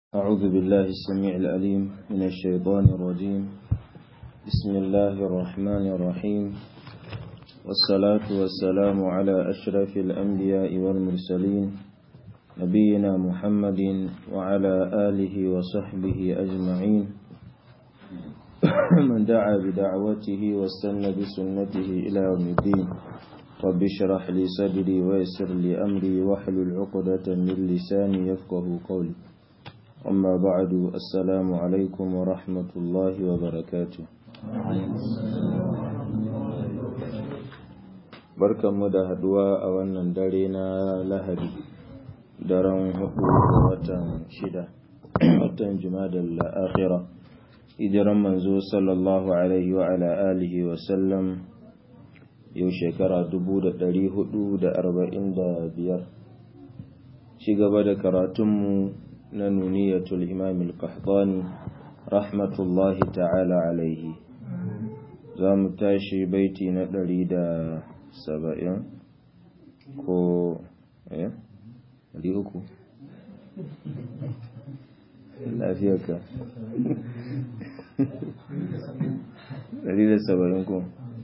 أعوذ بالله السميع العليم من الشيطان الرجيم بسم الله الرحمن الرحيم والصلاة والسلام على أشرف الأنبياء والمرسلين نبينا محمد وعلى آله وصحبه أجمعين من دعا بدعوته واستنى بسنته إلى يوم الدين رب اشرح لي صدري ويسر لي أمري واحلل عقدة من لساني يفقه قولي أما بعد السلام عليكم ورحمة الله وبركاته barkanmu da haduwa a wannan dare na lahadi daren hudu watan shida watan jimadar akhira hijiran manzo sallallahu alaihi wa ala alihi wa sallam yau shekara dubu da dari hudu da arba'in da biyar ci gaba da karatunmu na nuniyatul imam al-qahtani rahmatullahi ta'ala alaihi za mu tashi baiti na ɗari da saba'in ko eh ɗari uku lafiyarka ɗari da saba'in ko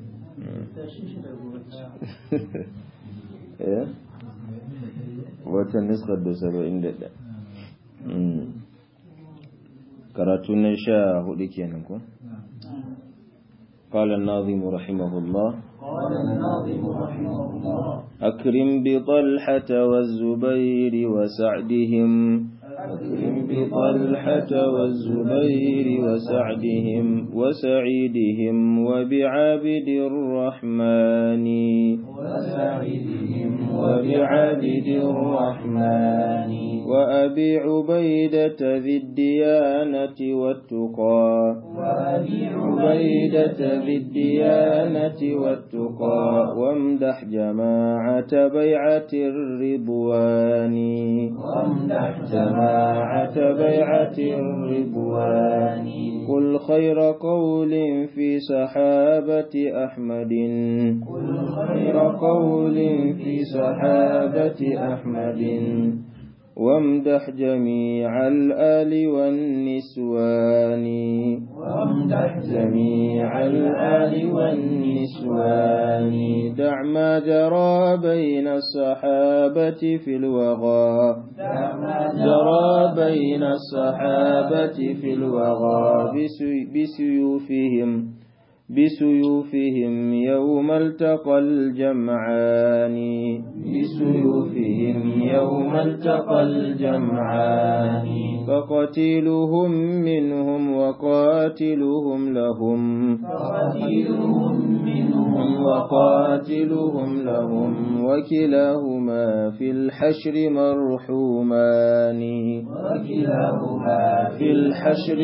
eh watan niskar da saba'in da ɗaya karatu na sha hudu kenan ko قال الناظم رحمه الله قال الناظم رحمه الله أكرم بطلحة والزبير وسعدهم أكرم بطلحة والزبير وسعدهم وسعيدهم وبعابد الرحمن وسعيدهم وبعابد الرحمن وأبي عبيدة ذي الديانة والتقى وأبي عبيدة ذي الديانة والتقى وامدح جماعة بيعة الرضوان وامدح جماعة بيعة الرضوان قل خير قول في صحابة أحمد كل خير قول في صحابة أحمد وامدح جميع الآل والنسوان وامدح جميع الآل والنسوان دع ما جرى بين الصحابة في الوغى جرى بين الصحابة في الوغى بسي- بسيوفهم بسيوفهم يوم التقى الجمعان بسيوفهم يوم التقى الجمعان فقتيلهم منهم وقاتلهم لهم فقتيلهم منهم وقاتلهم لهم وكلاهما في الحشر مرحومان وكلاهما في الحشر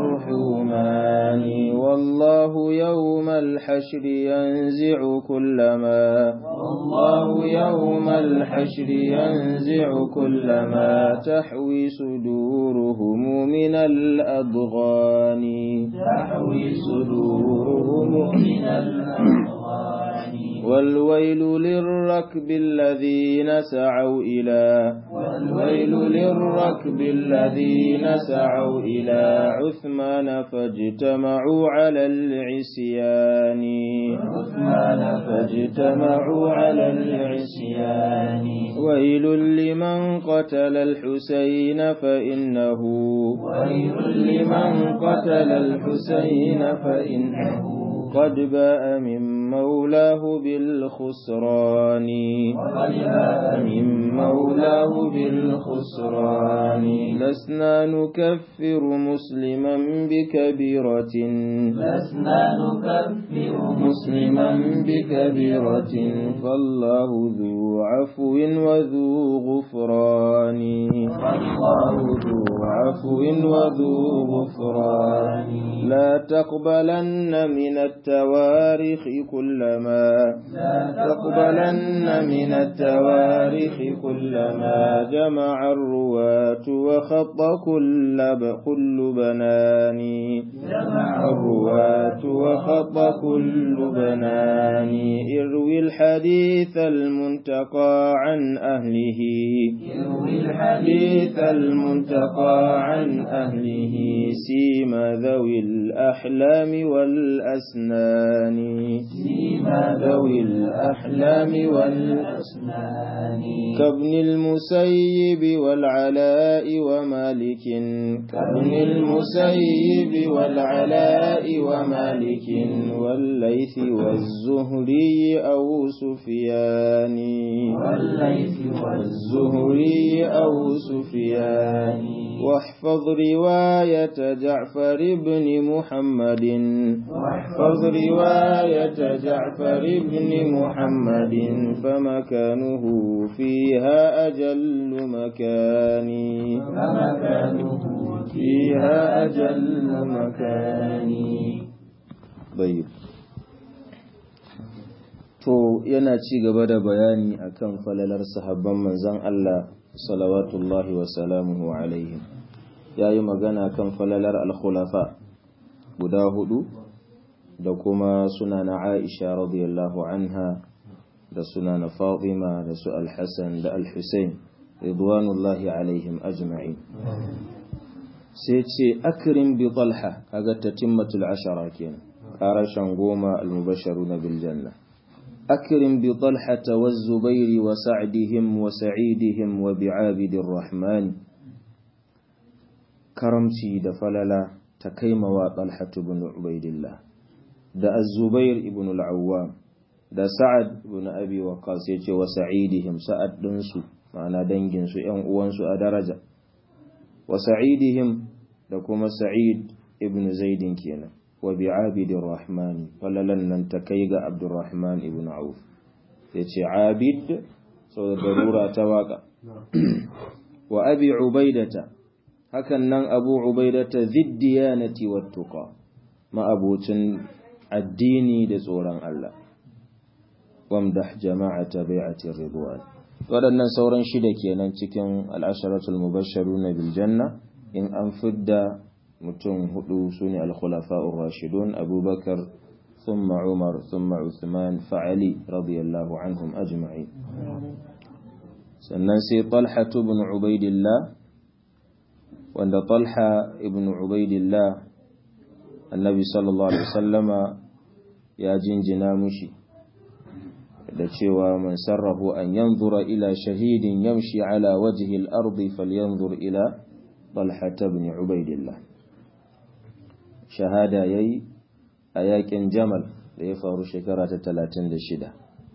مرحومان والله يوم الحشر ينزع كل ما والله يوم الحشر ينزع كل ما تحوي صدورهم من الأضغان تحوي صدورهم من الأضغان والويل للركب الذين سعوا إلى والويل للركب الذين سعوا إلى عثمان فاجتمعوا على العصيان عثمان فاجتمعوا على العصيان ويل لمن قتل الحسين فإنه ويل لمن قتل الحسين فإنه قد باء من مولاه بالخسران وقد باء من مولاه بالخسران لسنا نكفر مسلما بكبيرة لسنا نكفر مسلما بكبيرة فالله ذو عفو وذو غفران فالله ذو عفو وذو غفران لا تقبلن من التواريخ كلما لا تقبلن من التواريخ كلما جمع الرواة وخ وخط كل ب... كل بنان جمع الرواة وخط كل بنان اروي الحديث المنتقى عن أهله يروي الحديث المنتقى عن أهله سيما ذوي الأحلام والأسنان سيما ذوي الأحلام والأسنان كابن المسيب والعلاء ومالك كابن المسيب والعلاء ومالك والليث والزهري أو سفيان والليث والزهري أو سفيان واحفظ رواية جعفر بن محمد واحفظ رواية جعفر بن محمد فمكانه فيها أجل مكان فمكانه فيها أجل مكان طيب to yana ci gaba da bayani akan falalar sahabban manzon Allah salawatullahi wa salamuhu alaihim yayi magana kan falalar al-khulafa guda hudu da kuma suna na Aisha radiyallahu anha da suna na Fatima da su al-Hasan da al-Husayn ridwanullahi alaihim ajma'in sai ce akrim bi talha kaga tatimmatul ashara kenan karashan goma al-mubashsharuna bil janna أكرم بطلحة والزبير وسعدهم وسعيدهم وبعابد الرحمن كرمتي دفللا تكيم وطلحة بن عبيد الله دا الزبير ابن العوام دا سعد بن أبي وقاص وسعيدهم سعد دنسو معنى دنجنسو ين uwansu a daraja وسعيدهم da kuma Sa'id ibn Zaidin kenan wa bi abidin rahmani falalan nan ta kai ga abdurrahman ibn auf ya ce abid sau da darura ta waka wa abi ubaidata hakan nan abu ubaidata ziddiyanati wattuqa ma'abocin addini da tsoron Allah wamdah jama'ata bai'atir ridwan waɗannan sauran shida kenan cikin al'asharatul mubashsharuna bil janna in an fidda mutum hudu su ne alkhulafa'ur rashidun abubakar thumma umar thumma uthman fa'ali radiyallahu anhum ajma'in sannan sai talha ibn ubaidillah wanda talha ibn ubaidillah annabi sallallahu alaihi wasallama ya jinjina mushi da cewa man sarrahu an yanzura ila shahidin yamshi ala wajhi al-ardi falyanzur ila talha ibn ubaidillah shahada ya yi a yakin jamal da ya faru shekara ta talatin da shida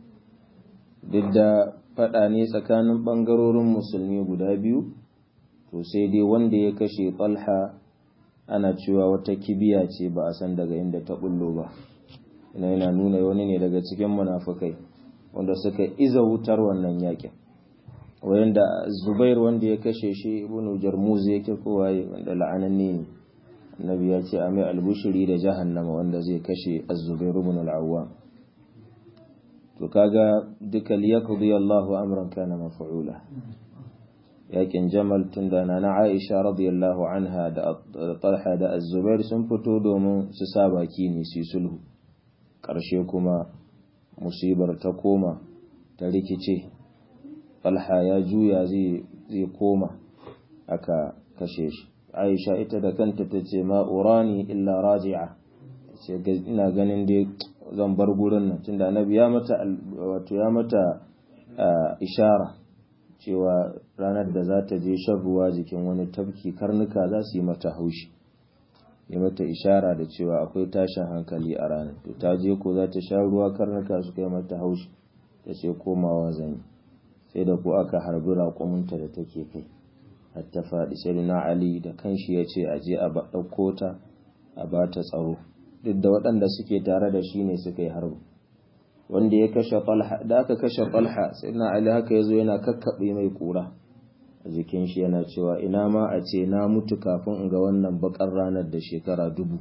duk da faɗa ne tsakanin ɓangarorin musulmi guda biyu to sai dai wanda ya kashe talha ana cewa wata kibiya ce ba a san daga inda ta bullo ba ina yana nuna wani ne daga cikin munafukai wanda suka iza wutar wannan yakin wanda zubair wanda ya kashe shi ibnu jarmuz yake kowaye wanda la'ananne ne annabi ya ce a mai albushiri da jahannama wanda zai kashe az-zubairu ibn al-awwam to kaga duka liyaqdi Allahu amran kana maf'ula yakin jamal tunda na Aisha radiyallahu anha da Talha da az-zubair sun fito domin su sa baki ne su sulhu karshe kuma musibar ta koma ta rikice Talha ya juya zai zai koma aka kashe shi aisha ita da kanta ta ce ma'urani illa raji'a ce ina ganin dai zan bar gurin nan tunda annabi ya mata wato ya mata ishara cewa ranar da za ta je shan ruwa jikin wani tafki karnuka za su yi mata haushi ya mata ishara da cewa akwai tashin hankali a ranar to ta je ko za ta sha ruwa karnuka su kai mata haushi ta ce komawa zan sai da ku aka harbi raƙuminta da take kai har ta faɗi sai na Ali da kanshi ya ce a je a ɗauko ta a ba ta tsaro duk da waɗanda suke tare da shi ne suka yi harbi wanda ya kashe falha da aka kashe falha sai na Ali haka ya zo yana kakkaɓe mai ƙura a jikin shi yana cewa ina ma a ce na mutu kafin in ga wannan bakar ranar da shekara dubu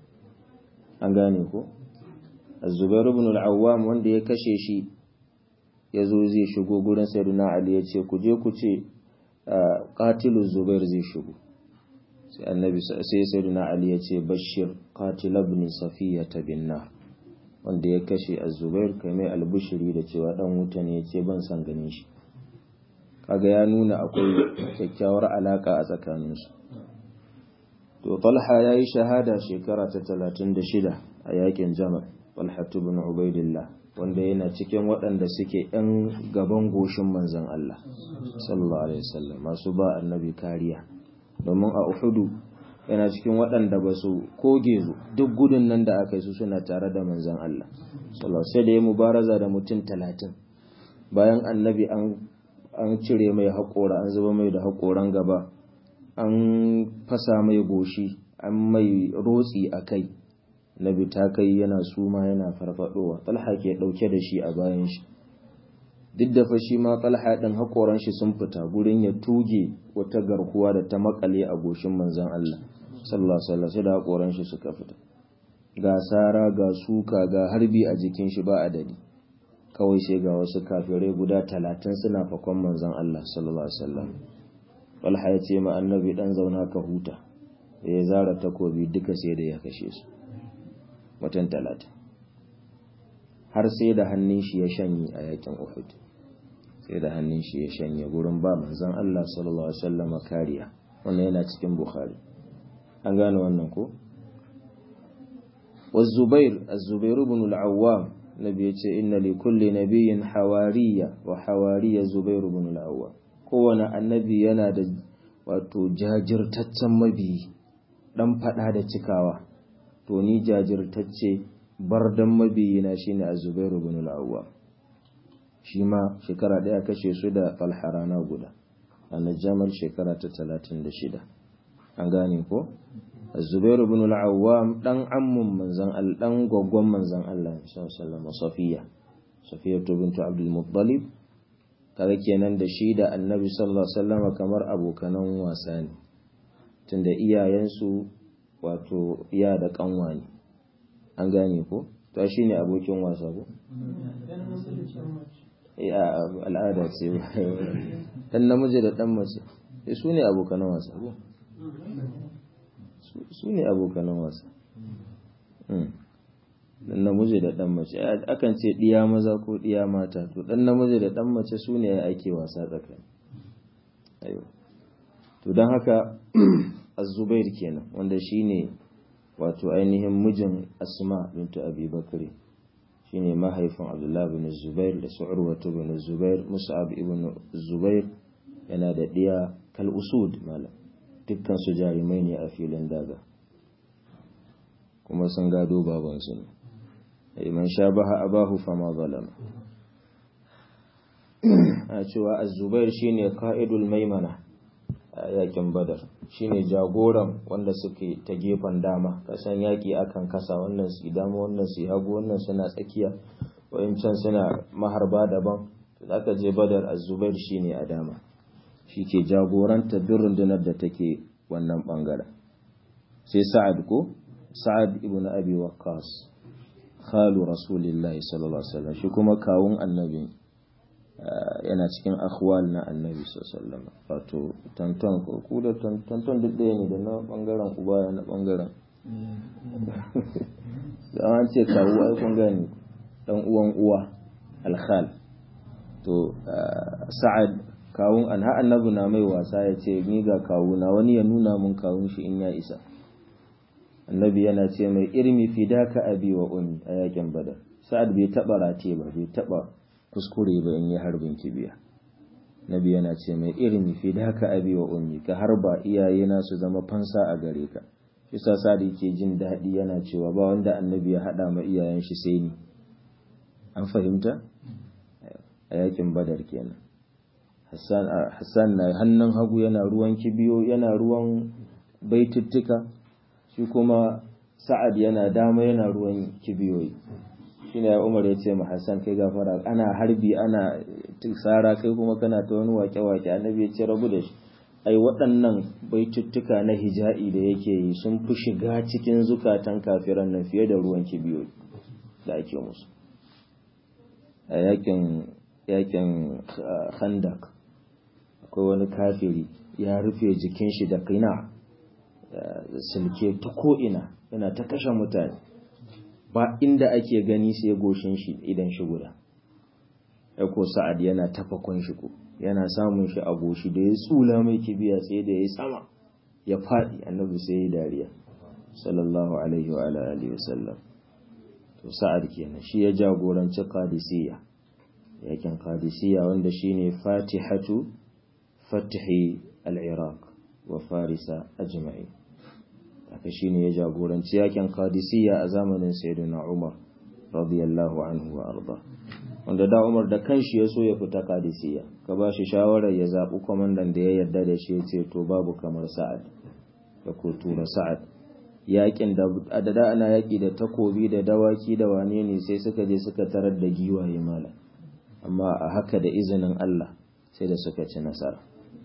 an gane ko Zubair ibn al-Awwam wanda ya kashe shi ya zo zai shigo gurin Sayyidina Ali ya ce ku je ku ce qatilu zubair zai shigo sai annabi sai sayyidina ali ya ce bashir qatil ibn safiyata bin nar wanda ya kashe az-zubair kai mai albushiri da cewa dan wuta ne ya ce ban san ganin shi kaga ya nuna akwai kyakkyawar alaka a tsakaninsu to talha ya yi shahada shekara ta 36 a yakin jamal talha ibn ubaidillah wanda yana cikin waɗanda suke ‘yan gaban goshin manzan Allah sallallahu alaihi wasallam masu ba annabi kariya domin a uhudu yana cikin waɗanda ba su koge duk gudun nan da aka yi su suna tare da manzan Allah sallallahu sai da ya mubaraza da mutum talatin bayan annabi an an cire mai haƙora an zuba mai da haƙoran gaba an fasa mai goshi an mai rotsi a kai nabi ta kai yana suma yana farfadowa talha ke ɗauke da shi a bayan shi duk da fa shi ma talha ɗin haƙoran shi sun fita gurin ya tuge wata garkuwa da ta makale a goshin manzon Allah sallallahu alaihi wasallam sai da haƙoran shi suka fita ga sara ga suka ga harbi a jikin shi ba adadi kawai sai ga wasu kafirai guda talatin suna fakon manzon Allah sallallahu alaihi wasallam Talha ya ce ma annabi dan zauna ka huta da ya zara takobi duka sai da ya kashe su mutum talatin har sai da hannun shi ya shanye a yakin Uhud sai da hannun shi ya shanye gurin ba manzon Allah sallallahu alaihi wasallam kariya wannan yana cikin Bukhari an gane wannan ko والزبير الزبير بن العوام nabi ya ce inna li kulli nabiyyin hawariya wa hawariya zubair ibn al-awwam kowane annabi yana da wato jajirtaccen mabiyi dan fada da cikawa to ni jajirtacce bardan mabiyi na shine az-zubair ibn al-awwam shi ma shekara daya kashe su da falharana guda annajamal shekara ta 36 an gane ko Zubairu ibn al-Awwam dan ammun manzon Allah dan goggon manzon Allah sallallahu alaihi Safiya Safiya bint Abdul Muttalib kaga kenan da shi da Annabi sallallahu alaihi wasallam kamar abokanan wasa ne tunda iyayensu wato iya da kanwa ne an gane ko to shine abokin wasa ko ya al'ada ce dan namiji da dan mace su ne abokanan wasa ko su ne abokanan wasa dan namiji da dan mace akan ce diya maza ko diya mata to dan namiji da dan mace su ne ake wasa tsakani ayo to don haka az-zubair kenan wanda shine wato ainihin mijin asma bintu abi bakri shine mahaifin abdullahi bin zubair da su'urwatu bin zubair mus'ab ibn zubair yana da diya kal usud malam dukkan su jarumai ne a filin daga kuma sun gado babansu ne man sha baha abahu fama zalama a cewa az-zubair shine qa'idul maimana a yakin badar shine jagoran wanda suke ta gefen dama kasan yaki akan kasa wannan su dama wannan su hagu wannan suna tsakiya wayancan suna maharba daban to zaka je badar az-zubair shine a dama shi ke jagoranta duk rundunar da take wannan bangaren sai sa'ad ko sa'ad ibn abi waqqas khalu rasulillahi sallallahu alaihi wasallam shi kuma kawun annabi yana cikin akhwal na annabi sallallahu alaihi wasallam wato tanton ko ku da tanton duk ɗaya ne da na bangaren uba na bangaren da an ce kawu ai kun gani dan uwan uwa alkhal to sa'ad kawun an ha annabi na mai wasa ya ce ni ga kawuna wani ya nuna mun kawun shi in ya isa annabi yana ce mai irmi fidaka abi wa ummi a yakin badar sa'ad bai taba rate ba bai taba kuskure ba in yi harbin kibiya nabi yana ce mai irmi fidaka abi wa ummi ka harba iyaye na su zama fansa a gare ka shi sa sa'ad yake jin daɗi yana cewa ba wanda annabi ya haɗa ma iyayen shi sai ni an fahimta a yakin badar kenan Hassan na hannun hagu yana ruwan kibiyo yana ruwan baituttuka shi kuma Sa'ad yana dama yana ruwan kibiyoyi shi ne Umar ya ce ma Hassan kai gafara ana harbi ana tsara kai kuma kana ta wani wake-wake annabi ya ce rabu da shi ai waɗannan baituttuka na hija'i da yake yi sun fi shiga cikin zukatan kafiran nan fiye da ruwan kibiyoyi da ake musu a yakin yakin khandak akwai wani kafiri ya rufe jikin shi da kina silke ta ko'ina yana ta kashe mutane ba inda ake gani sai goshin shi idan shi guda ko sa'ad yana tafakon shi ko yana samun shi a goshi da ya tsula mai kibiya sai da ya sama ya faɗi annabi sai ya dariya sallallahu alaihi wa alihi wasallam to sa'ad kenan shi ya jagoranci qadisiyya yakin qadisiyya wanda shine fatihatu fathi al-iraq wa farisa ajma'in haka shine ya jagoranci yakin qadisiyya a zamanin sayyidina umar radiyallahu anhu wa arda wanda da umar da kanshi ya so ya fita qadisiyya ka ba shi shawarar ya zaɓi kwamandan da ya yarda da shi ya ce to babu kamar sa'ad da ko tura sa'ad yakin da adada ana yaki da takobi da dawaki da wane ne sai suka je suka tarar da giwaye mala amma a haka da izinin Allah sai da suka ci nasara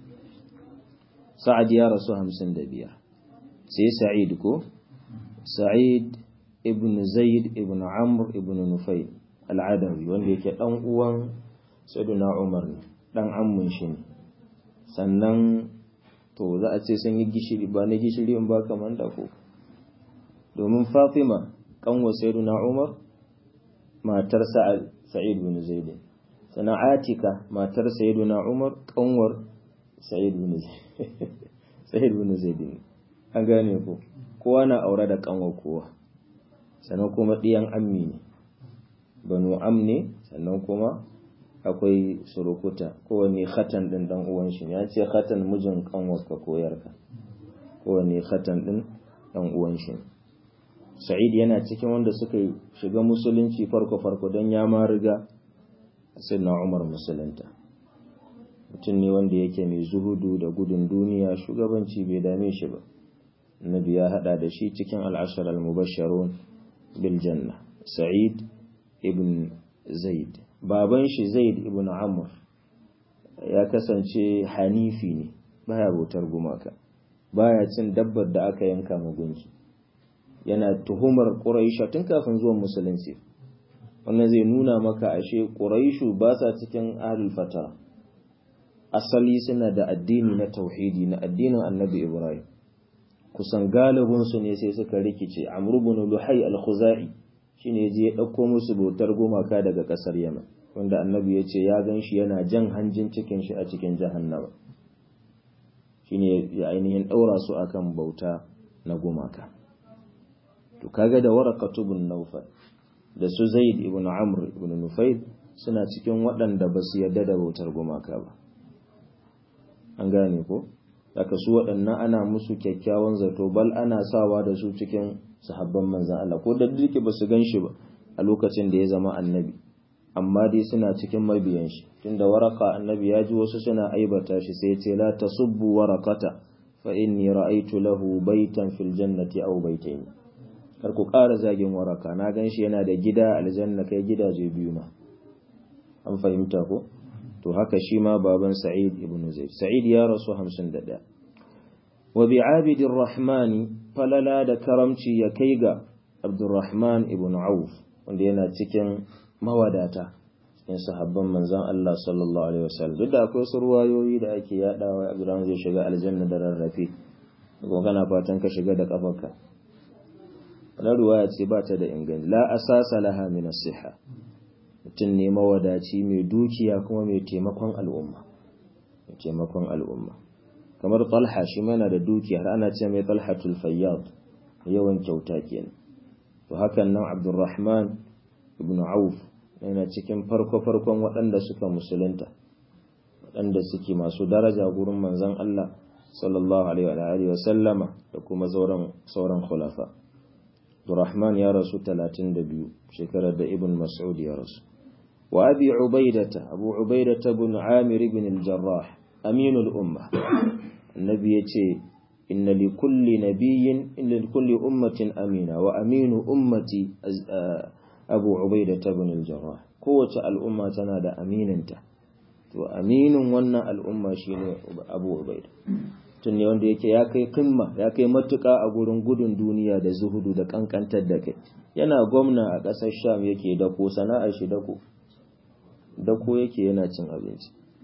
sa'ad ya rasu hamsin da biyar sai sa'id ko sa'id ibn zaid ibn amr ibn nufayl al'adawi wanda yake dan uwan sayyidina umar ne dan ammun shi ne sannan to za a ce sun yi gishiri ba na gishiri in ba kamar da ko domin fatima kanwa sayyidina umar matar sa'ad sa'id bin zaid sannan atika matar sayyidina umar kanwar sa'id bin zaid sa'id bin zaid an gane ko kowa na aure da kanwar kowa sannan kuma ɗiyan ammi ne banu am ne sannan kuma akwai surukuta kowane khatan ɗin ɗan uwan shi ya ce khatan mijin kanwarka ko yarka kowane khatan ɗin ɗan uwan shi sa'id yana cikin wanda suka shiga musulunci farko farko don ya ma riga na umar musulunta mutum ne wanda yake mai zuhudu da gudun duniya shugabanci bai dame shi ba nabi ya hada da shi cikin al'ashar al-mubashsharun bil janna sa'id ibn zaid baban shi zaid ibn amr ya kasance hanifi ne baya bautar gumaka baya cin dabbar da aka yanka magunki yana tuhumar quraisha tun kafin zuwan musulunci wannan zai nuna maka ashe quraishu ba sa cikin ahlul fata asali suna da addini na tauhidi na addinin annabi ibrahim kusan galibin su ne sai suka rikice amr ibn luhay al-khuzai shine je ya ɗauko musu bautar gumaka daga ƙasar Yaman wanda annabi ya ce ya gan shi yana jan hanjin cikin shi a cikin jahannama shine ya ainihin ɗaura su akan bauta na gumaka to kaga da waraqatu ibn nawfal da su zaid ibn amr ibn nufayl suna cikin waɗanda ba su yarda da bautar gumaka ba an gane ko daga su waɗannan ana musu kyakkyawan zato bal ana sawa da su cikin sahabban manzan Allah ko da duke ba su gan shi ba a lokacin da ya zama annabi amma dai suna cikin mabiyan shi tunda waraka annabi ya ji wasu suna aibata shi sai ce la tasubbu warakata fa inni ra'aytu lahu baytan fil jannati aw baytayn kar ku ƙara zagin waraka na gan shi yana da gida aljanna kai gidaje biyu ma an fahimta ko to haka shi ma baban sa'id ibn zaid sa'id ya rasu 51 wa bi abidir rahmani falala da karamci ya kai ga abdurrahman ibn auf wanda yana cikin mawadata cikin sahabban manzon Allah sallallahu alaihi wasallam duk da akwai wasu ruwayoyi da ake yadawa abdurrahman zai shiga aljanna da rarrafe kuma kana fatan ka shiga da kafarka wannan ruwaya ce ba ta da inganci la asasa laha min as-sihha mutum ne mawadaci mai dukiya kuma mai taimakon al'umma mai taimakon al'umma kamar talha shi mana da dukiya har ana ce mai talhatul fayyad yawan kyauta kenan to hakan nan abdurrahman ibn auf yana cikin farko farkon waɗanda suka musulunta waɗanda suke masu daraja gurin manzon Allah sallallahu alaihi wa sallama da kuma sauran sauran khulafa Abdurrahman ya rasu 32 shekarar da Ibn Mas'ud ya rasu وأبي عبيدة أبو عبيدة بن عامر بن الجراح أمين الأمة النبي يتي إن لكل نبي إن لكل أمة أمينة وأمين أمتي أبو عبيدة بن الجراح قوة الأمة تنادى أمين انت وأمين ونا الأمة شين أبو عبيدة tunne wanda yake ya kai kimma ya kai matuƙa a gurin gudun duniya da zuhudu da kankantar da kai yana gwamna a ƙasar sham yake dako sana'ar shi dako dako yake yana cin abinci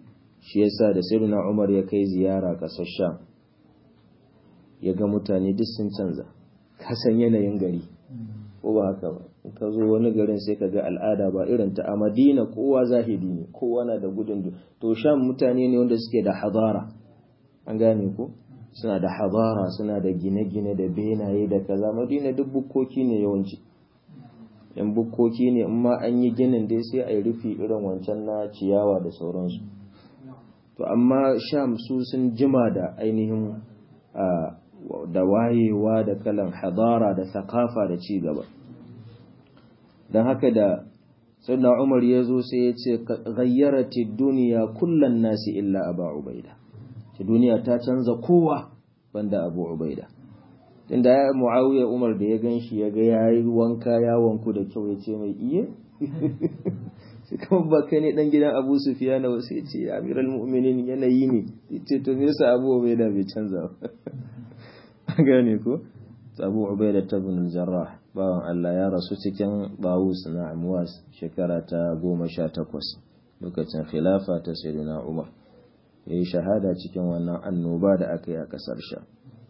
shi yasa da sayyidina Umar ya kai ziyara ƙasar Sham ya ga mutane duk sun canza ka san yanayin gari ko ba haka ba ka zo wani garin sai ka ga al'ada ba irin ta a Madina kowa zahidi ne kowa na da gudun to Sham mutane ne wanda suke da hadara an gane ko suna da hadara suna da gine-gine da benaye da kaza Madina duk bukkoki ne yawanci yan bukkoki ne in ma an yi ginin dai sai a yi rufi irin wancan na ciyawa da sauransu to amma sham su sun jima da ainihin da wayewa da kalan hadara da thakafa da ci gaba don haka da sannan umar ya zo sai ya ce gayyarati duniya kullan nasi illa aba ubaida ce duniya ta canza kowa banda abu ubaida tunda ya muawiya umar da ya gan shi ya ga ya yi wanka ya wanku da kyau ya ce mai iye sai kuma ba kai ne dan gidan abu sufiya na wasu ya ce amiral mu'minin yanayi ne ya ce to nesa abu ubaida bai canza ba gane ko abu ubaida ta bin jarrah bawan allah ya rasu cikin bawus na amwas shekara ta goma sha takwas lokacin khilafa ta sayyidina umar ya yi shahada cikin wannan annoba da aka yi a kasar sha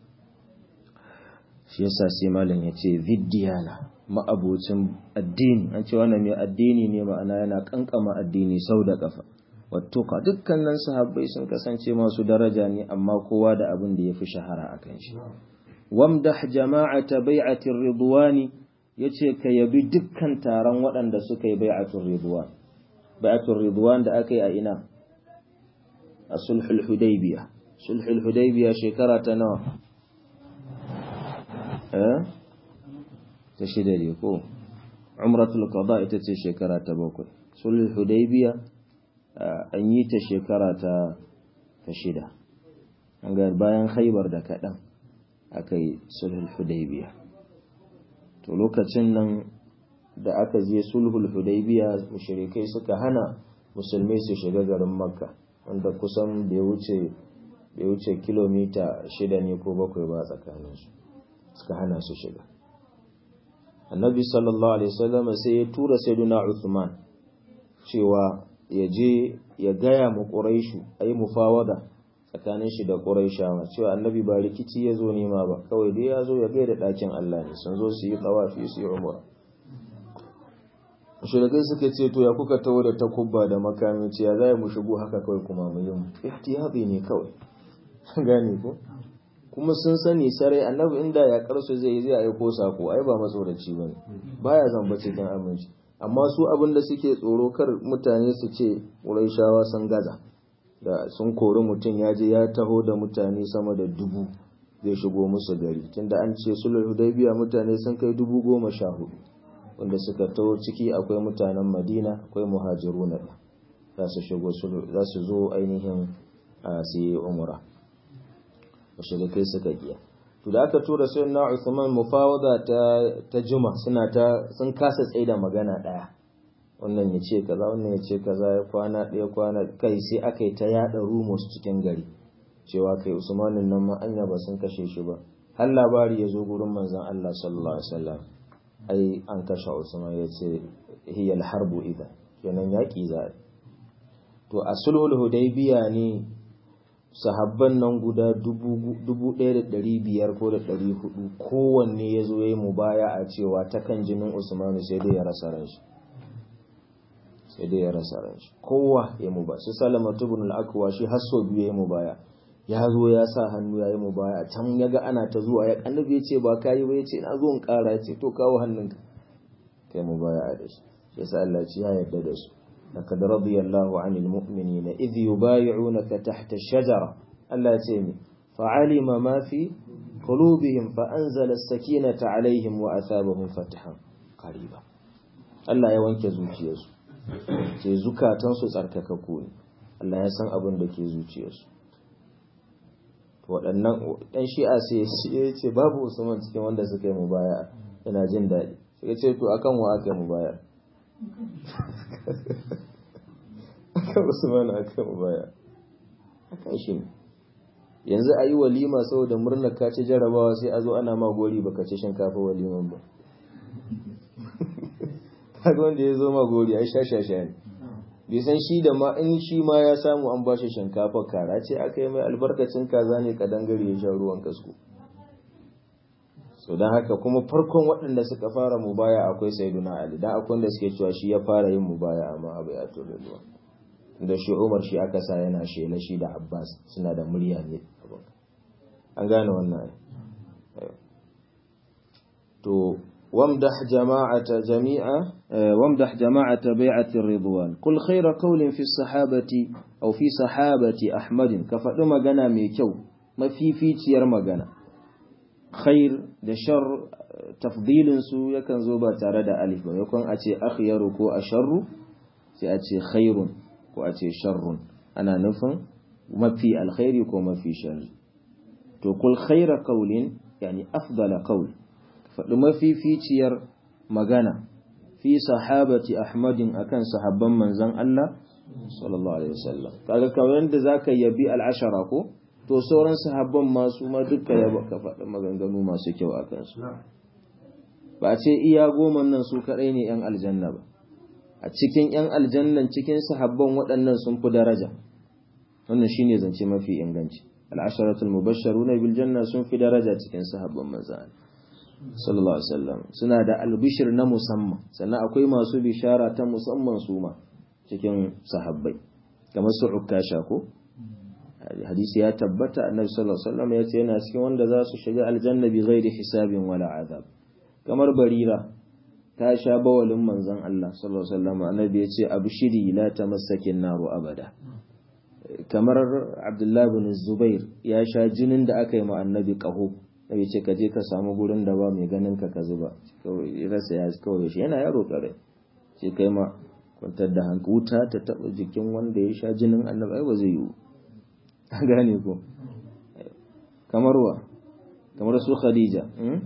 shi yasa sai malam ya ce viddiyana ma'abocin addini an ce wannan mai addini ne ma'ana yana kankama addini sau da kafa wattuka dukkanin sahabbai sun kasance masu daraja ne amma kowa da abin da ya fi shahara a kan shi wamdah jama'ata bai'atir ridwani yace ka yabi dukkan taron waɗanda suka yi bai'atul ridwan bai'atul ridwan da aka yi a ina a sulhul hudaybiya sulhul hudaybiya shekara ta nawa ta shida ne ko umratul qada ita ce shekara ta bakwai sulhul hudaybiya an yi ta shekara ta ta shida an ga bayan khaybar da kadan akai sulhul hudaybiya to lokacin nan da aka je sulhul hudaybiya mushrikai suka hana musulmai su shiga garin makka wanda kusan bai wuce bai wuce kilomita shida ne ko bakwai ba tsakaninsu suka hana su shiga annabi sallallahu alaihi wasallam sai ya tura sayyidina Uthman cewa ya je ya gaya mu Quraishu ayi mufawada tsakanin shi da Quraishawa cewa annabi ba rikici ya zo nema ba kawai dai ya zo ya gaida dakin Allah ne sun zo su yi tawafi su yi umra Mushrikai suka ce to ya kuka tawo da takubba da makami ce ya zai mu shigo haka kawai kuma mu yi ihtiyati ne kawai gane ko kuma sun sani sarai annabi inda ya karsu zai yi zai aiko sako ai ba matsoraci bane baya zamba cikin aminci amma su abin da suke tsoro kar mutane su ce Qurayshawa sun gaza da sun kori mutum ya je ya taho da mutane sama da dubu zai shigo musu gari tunda an ce sulhul hudaybiya mutane sun kai dubu goma sha hudu wanda suka taho ciki akwai mutanen Madina akwai muhajiruna za su shigo za su zo ainihin a su yi umra mushrikai suka giya to da aka tura sai na Uthman mufawada ta ta juma suna ta sun kasa tsaida magana daya wannan ya ce kaza wannan ya ce kaza ya kwana daya kwana kai sai aka yi ta yada rumors cikin gari cewa kai Usmanin nan ma anya ba sun kashe shi ba har labari ya zo gurin manzon Allah sallallahu alaihi wasallam ai an kashe Usman ya ce hiya al-harbu idan kenan yaki za to a sulhul hudaybiya ne sahabban nan guda dubu ɗaya da ɗari biyar ko da ɗari hudu kowanne ya zo ya yi mubaya a cewa ta kan jinin usmanu sai dai ya rasa ran shi sai dai ya rasa ran shi kowa ya mubaya su salama tubun al'akwa shi har sau biyu ya yi mubaya ya zo ya sa hannu ya yi mubaya can ya ga ana ta zuwa ya annabi ya ce ba ka yi ba ya ce na zo in ƙara ya ce to kawo hannunka kai mubaya a da shi shi yasa Allah ya yarda da su لقد رضي الله عن المؤمنين إذ يبايعونك تحت الشجرة ألا تيمي فعلم ما في قلوبهم فأنزل السكينة عليهم وأثابهم فتحا قريبا Allah ya wanke zuciyarsu ce zukatansu tsarkakakku ne Allah ya san abin da ke zuciyarsu waɗannan ɗan shi'a sai ya ce babu usman cikin wanda suka yi mu baya yana jin daɗi sai ya ce to akan wa aka yi mu baya akan usman aka mu baya akan shi ne yanzu a yi walima saboda murnar ka ci jarabawa sai a zo ana ma gori baka ci shinkafa waliman ba kaga wanda ya zo ma gori ai shashasha ne bai san shi da ma in shi ma ya samu an bashi shinkafa kara ce aka yi mai albarkacin kaza ne kadangare ya sha ruwan kasko so don haka kuma farkon waɗanda suka fara mubaya akwai sayyiduna ali dan akwai wanda suke cewa shi ya fara yin mubaya amma abu ya tobe ruwa da shi umar shi aka sa yana shela shi da abbas suna da murya ne an gane wannan to وامدح جماعة جميعا وامدح جماعة بيعة الرضوان قل خير قول في الصحابة أو في صحابة أحمد كفأ مغانا ميكو ما في في تير مغانا خير da shar tafdilin su yakan zo ba tare da alif ba yakon a ce akhyaru ko asharru sai a ce khairun ko a ce sharrun ana nufin mafi alkhairi ko mafi sharri to kul khaira qawlin yani afdala qawl faɗi mafificiyar magana fi sahabati ahmadin akan sahabban manzon Allah sallallahu alaihi wasallam kaga kawai da zaka yabi al'ashara ko to sauran sahabban ma su ma duka ya baka faɗi maganganu masu kyau a kansu ba ce iya goma nan su kaɗai ne yan aljanna ba a cikin yan aljannan cikin sahabban waɗannan sun fi daraja wannan shine zance mafi inganci al'asharatul mubashsharuna bil janna sun fi daraja cikin sahabban manzon Allah sallallahu alaihi wasallam suna da albishir na musamman sannan akwai masu bishara ta musamman su ma cikin sahabbai kamar su ukasha ko hadisi ya tabbata annabi sallallahu alaihi wasallam ya ce yana cikin wanda za su shiga aljanna bi ghairi hisabin wala azab kamar barira ta sha bawalin manzon Allah sallallahu alaihi wasallam annabi ya ce abshiri la tamassakin naru abada kamar abdullahi bin zubair ya sha jinin da aka yi ma annabi qahu nabi ce ka je ka samu gurin da ba mai ganin ka ka zuba kawai rasa ya kawai shi yana yaro kare ce kai ma kwantar da hanka wuta ta taba jikin wanda ya sha jinin annabi ai ba zai yiwu an gane ko kamar wa kamar su khadija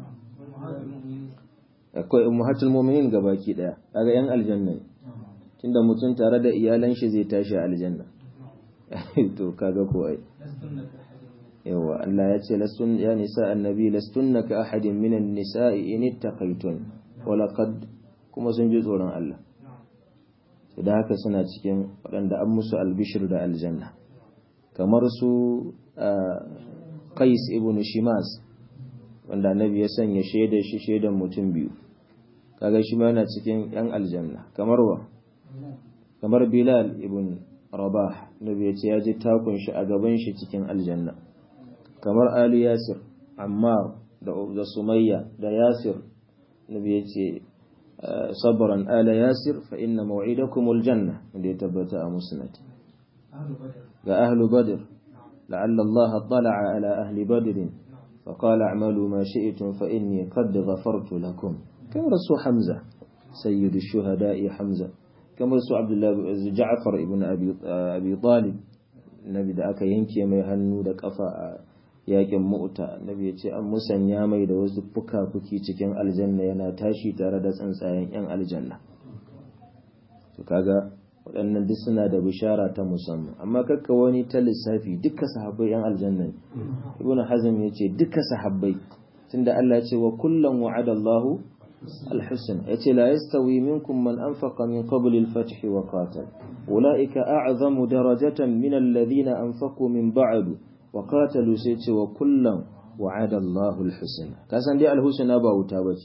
akwai ummahatul mu'minin gabaki daya kaga yan aljanna ne tunda mutum tare da iyalan shi zai tashi aljanna to kaga ko ai yawa Allah ya ce lastun ya nisa annabi lastunna ka ahadin minan nisa'i in ittaqaytun wa laqad kuma sun ji tsoron Allah da haka suna cikin waɗanda an musu albishir da aljanna kamar su Qais ibn Shimas wanda annabi ya sanya shaida shi shaidan mutum biyu kaga shi ma yana cikin yan aljanna kamar wa kamar Bilal ibn Rabah nabi ya ce ya ji takun shi a gaban shi cikin aljanna kamar Ali Yasir, Ammar da Sumayya da Yasir, Nabi ya ce, Sabran ala Yasir fa inna maw'idakumul janna da ya tabbata a musnad. Ga ahlu Badr, la'alla Allah tala'a ala ahli Badr fa qala a'malu ma shi'tum fa inni qad ghafartu lakum. Kamar su Hamza, sayyidu shuhada'i Hamza, kamar su Abdullah Ja'far ibn Abi Talib, Nabi da aka yanke mai hannu da kafa a yakin mu'ta nabi ya ce an musanya mai da wasu fuka-fuki cikin aljanna yana tashi tare da tsuntsayen yan aljanna to kaga waɗannan duk suna da bishara ta musamman amma kakka wani ta lissafi duka sahabbai yan aljanna ne ibn hazm ya ce duka sahabbai tunda Allah ya ce wa kullum wa'ada Allahu الحسن يتي لا يستوي منكم من أنفق من قبل الفتح وقاتل أولئك أعظم درجة من الذين أنفقوا من بعد وقاتلوا سيتي وكلا وعد الله الحسنى كاسان دي الحسنى با wuta bace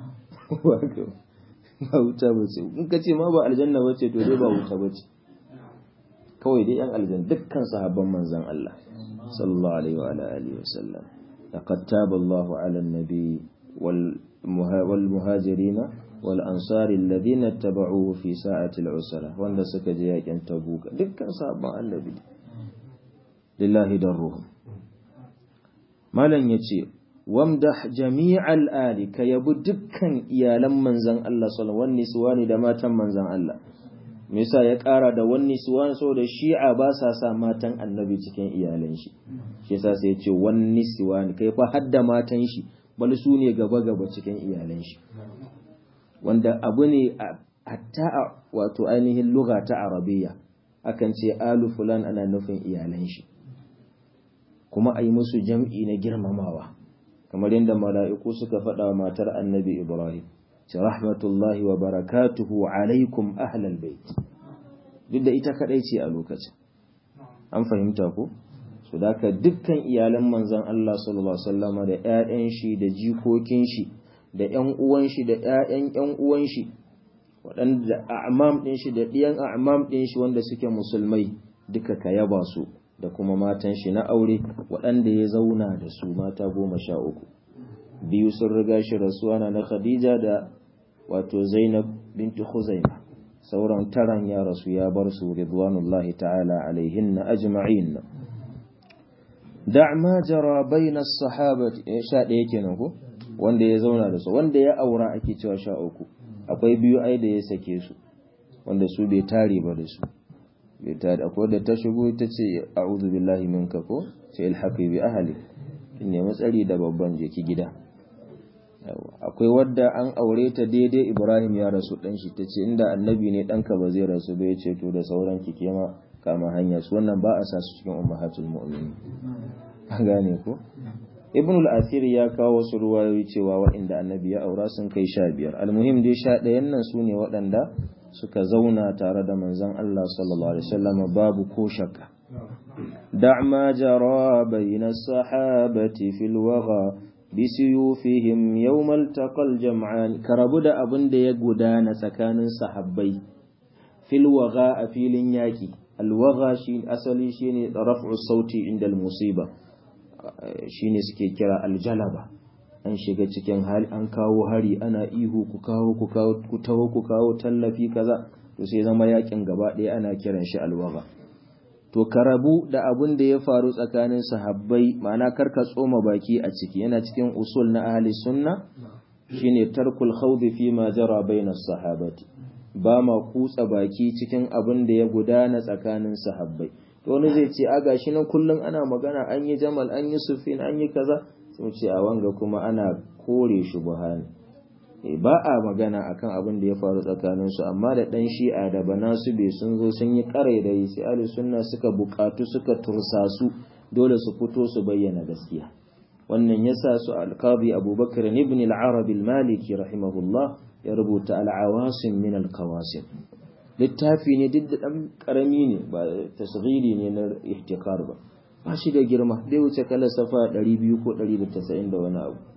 ba wuta bace in kace ma ba aljanna bace to dai ba wuta bace kawai dai yan aljanna dukkan sahabban manzon Allah sallallahu alaihi wa alihi wasallam laqad taba Allahu ala an-nabi wal والمهاجرين والأنصار الذين اتبعوه في ساعة العسرة وأن سكج يكن تبوك دكا صابا النبي لله درهم ما لن يتي وامدح جميع الآل كي دكا إيالا منزن الله صلى الله عليه وسلم والنسوان دماتا منزن الله Misa ya ƙara da wani suwan so da shi'a ba sa sa matan annabi cikin iyalan shi, shi sa sai ce wani suwan kai fa hadda matan shi bal su ne gaba-gaba cikin iyalan shi wanda abu ne hatta a wato ainihin lugha ta arabiya akan ce alu fulan ana nufin iyalan shi kuma a yi musu jam'i na girmamawa kamar yadda mala'iku suka faɗa wa matar annabi ibrahim ce rahmatullahi wa barakatuhu alaikum ahlal bait duk da ita kadai ce a lokacin an fahimta ko su da dukkan iyalan manzon Allah sallallahu alaihi wasallama da ƴaƴan shi da jikokin shi da ƴan uwan shi da ƴaƴan ƴan uwan shi waɗanda a'mam ɗin shi da ɗiyan a'mam ɗin shi wanda suke musulmai duka ka yaba su da kuma matan shi na aure waɗanda ya zauna da su mata goma sha uku biyu sun riga shi rasuwa na na khadija da wato zainab binti khuzaima sauran taran ya rasu ya bar su ridwanullahi ta'ala alaihinna ajma'in da' ma jara bayna sahabati sha ɗaya kenan ko wanda ya zauna da su wanda ya aura ake cewa sha uku akwai biyu ai da ya sake su wanda su bai tare ba da su bai tare akwai da ta shigo ta ce a'udhu billahi minka ko ce ilhaqi bi ahli kin nemi tsari da babban jeki gida akwai wadda an aure ta daidai Ibrahim ya rasu dan shi tace inda annabi ne danka ba zai rasu ba yace to da sauran ki kema kama hanya su wannan ba a sa su cikin ummahatul mu'minin an gane ko ibn al-asir ya kawo wasu ruwayoyi cewa waɗanda annabi ya aura sun kai sha biyar almuhim dai sha ɗayan nan su ne waɗanda suka zauna tare da manzon Allah sallallahu alaihi wasallam babu ko shakka da' ma jara bayna sahabati fil wagha bisuyufihim yawmal taqal jam'an karabu da abin da ya gudana tsakanin sahabbai fil wagha a filin yaki alwagha shi asali shine raf'u sauti inda al-musiba shine suke kira aljalaba an shiga cikin hali an kawo hari ana ihu ku kawo ku kawo ku taho ku kawo tallafi kaza to sai zama yakin gaba ɗaya ana kiran shi alwaga to karabu da abun da ya faru tsakanin sahabbai ma'ana karka tsoma baki a ciki yana cikin usul na ahli sunna shine tarkul khawd fi ma jara bainas sahabati ba ma kutsa baki cikin abin da ya gudana tsakanin sahabbai to wani zai ce a gashi nan kullum ana magana an yi jamal an yi sufin an yi kaza sai ce a wanga kuma ana kore shi buhani ba a magana akan abin da ya faru tsakanin su amma da dan shi'a da banasu bai sun zo sun yi karairayi sai ahli sunna suka bukatu suka tursasu dole su fito su bayyana gaskiya wannan yasa su alqadi abubakar ibn al-arabi al-maliki rahimahullah ya rubuta al-awasim min al-qawasim littafi ne duk da ɗan ƙarami ne ba tasghiri ne na ihtikar ba ba shi da girma zai wuce kala safa 200 ko 190 da wani abu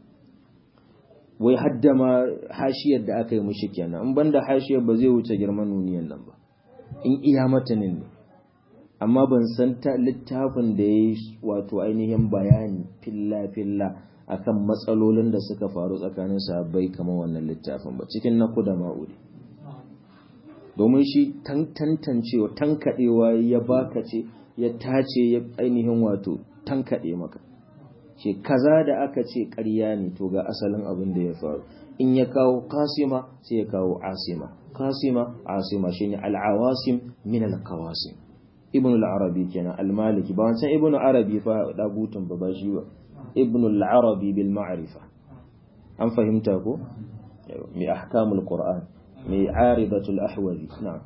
wai hadda ma hashiyar da aka yi mushi kenan in banda hashiyar ba zai wuce girman nuniyan nan ba in iya matanin ne amma ban san ta littafin da ya yi wato ainihin bayani filla filla akan matsalolin da suka faru tsakanin sahabbai kamar wannan littafin ba cikin na kuda ma'udi domin shi tantancewa tankaɗewa ya baka ce ya tace ya ainihin wato tankaɗe maka ce kaza da aka ce ƙarya ne to ga asalin abin da ya faru in ya kawo kasima sai ya kawo asima kasima asima shine al'awasim min al-kawasim ibn al-arabi kenan al-maliki ba wancan ibn arabi fa dagutun ba ba shi ba ibn al-arabi bil ma'rifa an fahimta ko mai ahkamul qur'an mai aridatul ahwazi na'am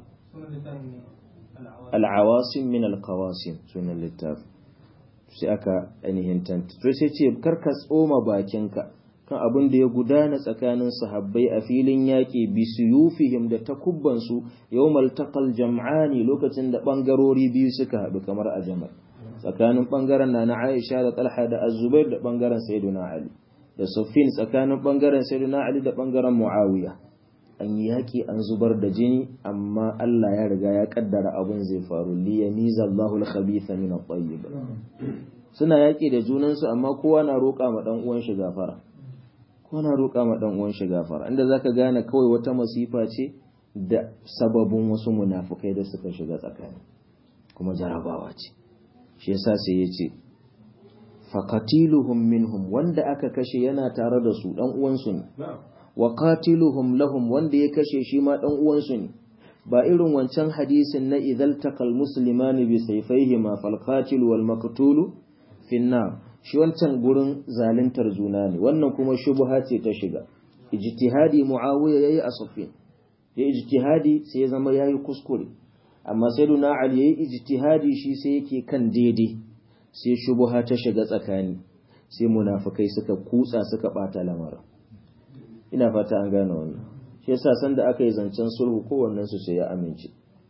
al'awasim min al-qawasim sunan littaf sai aka ainihin tanta to sai ce karka tsoma bakinka kan abin da ya gudana tsakanin sahabbai a filin yaƙi bi suyufihim da takubban su yawmal taqal jam'ani lokacin da bangarori biyu suka haɗu kamar a jamal tsakanin bangaren na na Aisha da Talha da Az-Zubair da bangaren Sayyidina Ali da Sufyan tsakanin bangaren Sayyidina Ali da bangaren Muawiya an yi yaƙi an zubar da jini amma Allah ya riga ya kaddara abin zai faru li yamiza Allahu al-khabitha min at-tayyib suna yaƙi da junansu amma kowa na roƙa ma dan uwan shi gafara kowa na roƙa ma dan uwan shi gafara inda zaka gane kawai wata masifa ce da sababin wasu munafukai da suka shiga tsakani kuma jarabawa ce shi yasa sai ya ce faqatiluhum minhum wanda aka kashe yana tare da su dan uwansu ne wa qatiluhum lahum wanda ya kashe shi ma dan uwansu ne ba irin wancan hadisin na idhal taqal muslimani bi sayfayhima fal qatil wal maqtul fi nar shi wancan gurin zaluntar juna ne wannan kuma shubha ce ta shiga ijtihadi muawiya yayi asafin ya ijtihadi sai ya zama yayi kuskure amma sayyiduna ali yayi ijtihadi shi sai yake kan daidai sai shubha ta shiga tsakani sai munafikai suka kutsa suka bata lamarin ina fata an gane wannan shi yasa san da aka yi zancen sulhu kowannen su sai ya amince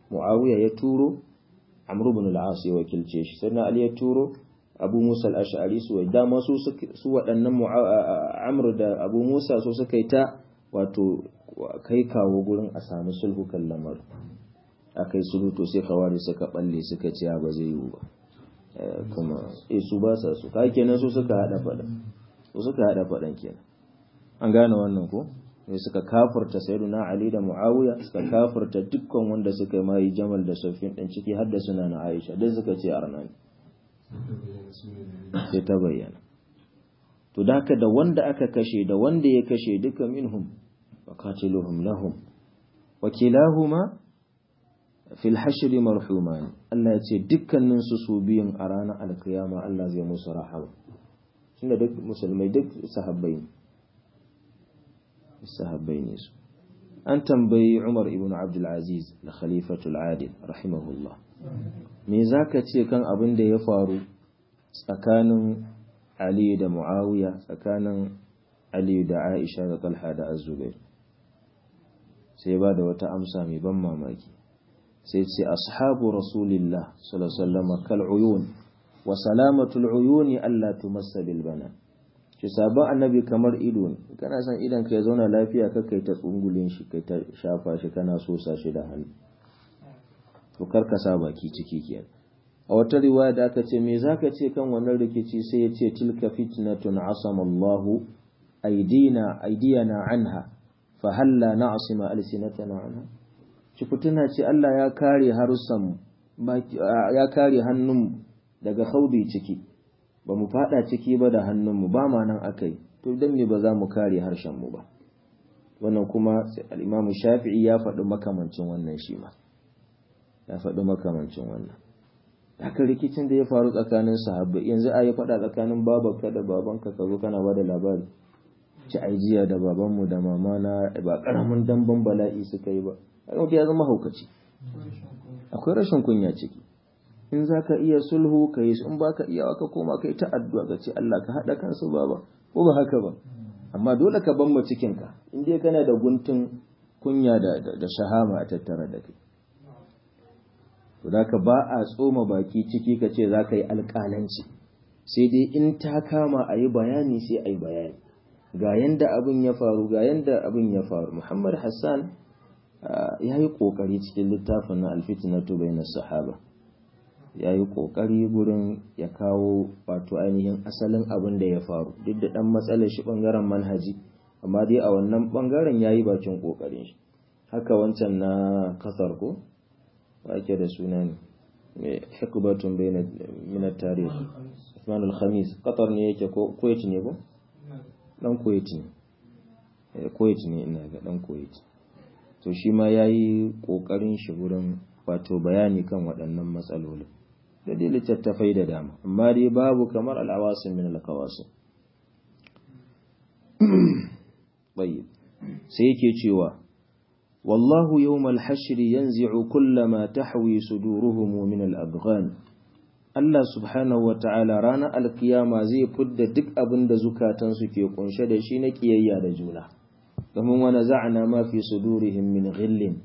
muawiya ya turo amr ibn al-as ya wakilce shi sai ali ya turo abu musa al-ash'ari su dama su su waɗannan amr da abu musa su suka yi ta wato kai kawo gurin a samu sulhu kan lamar akai sulhu to sai kawari suka balle suka ce ba zai yiwu ba kuma eh su ba sa su kai kenan su suka hada fadan su suka hada fadan kenan an gane wannan ko ne suka kafirta sayyiduna ali da muawiya suka kafirta dukkan wanda suka mai jamal da sufyan din ciki har da suna na aisha dai suka ce arnani sai ta bayyana to da haka da wanda aka kashe da wanda ya kashe duka minhum wa qatiluhum lahum wa kilahuma fil hashri marhuman Allah ya ce dukkanin su su biyun a ranar alkiyama Allah zai musu rahama tunda duk musulmai duk sahabbai ne sahabbai ne su an tambayi Umar ibn Abdul Aziz da khalifatul adil rahimahullah me zaka ce kan abin da ya faru tsakanin Ali da Muawiya tsakanin Ali da Aisha da Talha da Az-Zubair sai ba da wata amsa mai ban mamaki sai ce ashabu rasulillah sallallahu alaihi wasallam kal uyun wa salamatul uyuni alla tumassa bil bana shi sabon annabi kamar ido ne kana son idan ka ya zauna lafiya ka kai ta tsungulin shi kai ta shafa shi kana sosa shi da hannu to kar ka sa baki ciki kenan a wata riwaya da aka ce me zaka ce kan wannan rikici sai ya ce tilka fitnatun asama Allahu aidina aidiyana anha fa halla na'sima alsinatana anha ci fituna ce Allah ya kare harussan ya kare hannun daga haudi ciki ba mu fada ciki ba da hannunmu ba ma nan akai to dan me ba za mu kare harshen mu ba wannan kuma al-Imam Shafi'i ya faɗi makamancin wannan shi ma ya faɗi makamancin wannan haka rikicin da ya faru tsakanin sahabbai yanzu a yi faɗa tsakanin babanka da babanka ka zo kana bada labari ci jiya da babanmu da mama na ba karamin damban bala'i suka yi ba a ya zama haukaci akwai rashin kunya ciki in za ka iya sulhu ka yi in ba ka iya ka koma ka yi ta addu'a ka ce Allah ka haɗa kansu baba ko ba haka ba amma dole ka ban cikinka in dai kana da guntun kunya da shahama a tattare da kai to da ka ba a tsoma baki ciki ka ce za ka yi alƙalanci sai dai in ta kama a yi bayani sai a yi bayani ga yanda abin ya faru ga yanda abin ya faru muhammad hassan ya yi ƙoƙari cikin littafin na alfitinatu bai na sahaba ya yi ƙoƙari gurin ya kawo wato ainihin asalin abin da ya faru duk da ɗan matsalar shi ɓangaren manhaji amma dai a wannan ɓangaren ya yi bakin ƙoƙarin shi haka wancan na kasar ko ake da suna ne mai hikubatun bai na tarihi Usman al-Khamis Qatar ne yake ko Kuwait ne ko dan Kuwait ne Kuwait ne ina ga dan Kuwait to shi ma yayi kokarin shi gurin wato bayani kan waɗannan matsaloli da dai littattafai da dama amma dai babu kamar al-awasim min al-qawasim tayyib sai yake cewa والله يوم الحشر ينزع كل ما تحوي صدورهم من الأبغان Allah subhanahu wa ta'ala ranar alkiyama zai fidda duk abin da zukatansu ke kunshe da shi na kiyayya da juna, domin wani za'ana ma fi sudurihim min ghillin.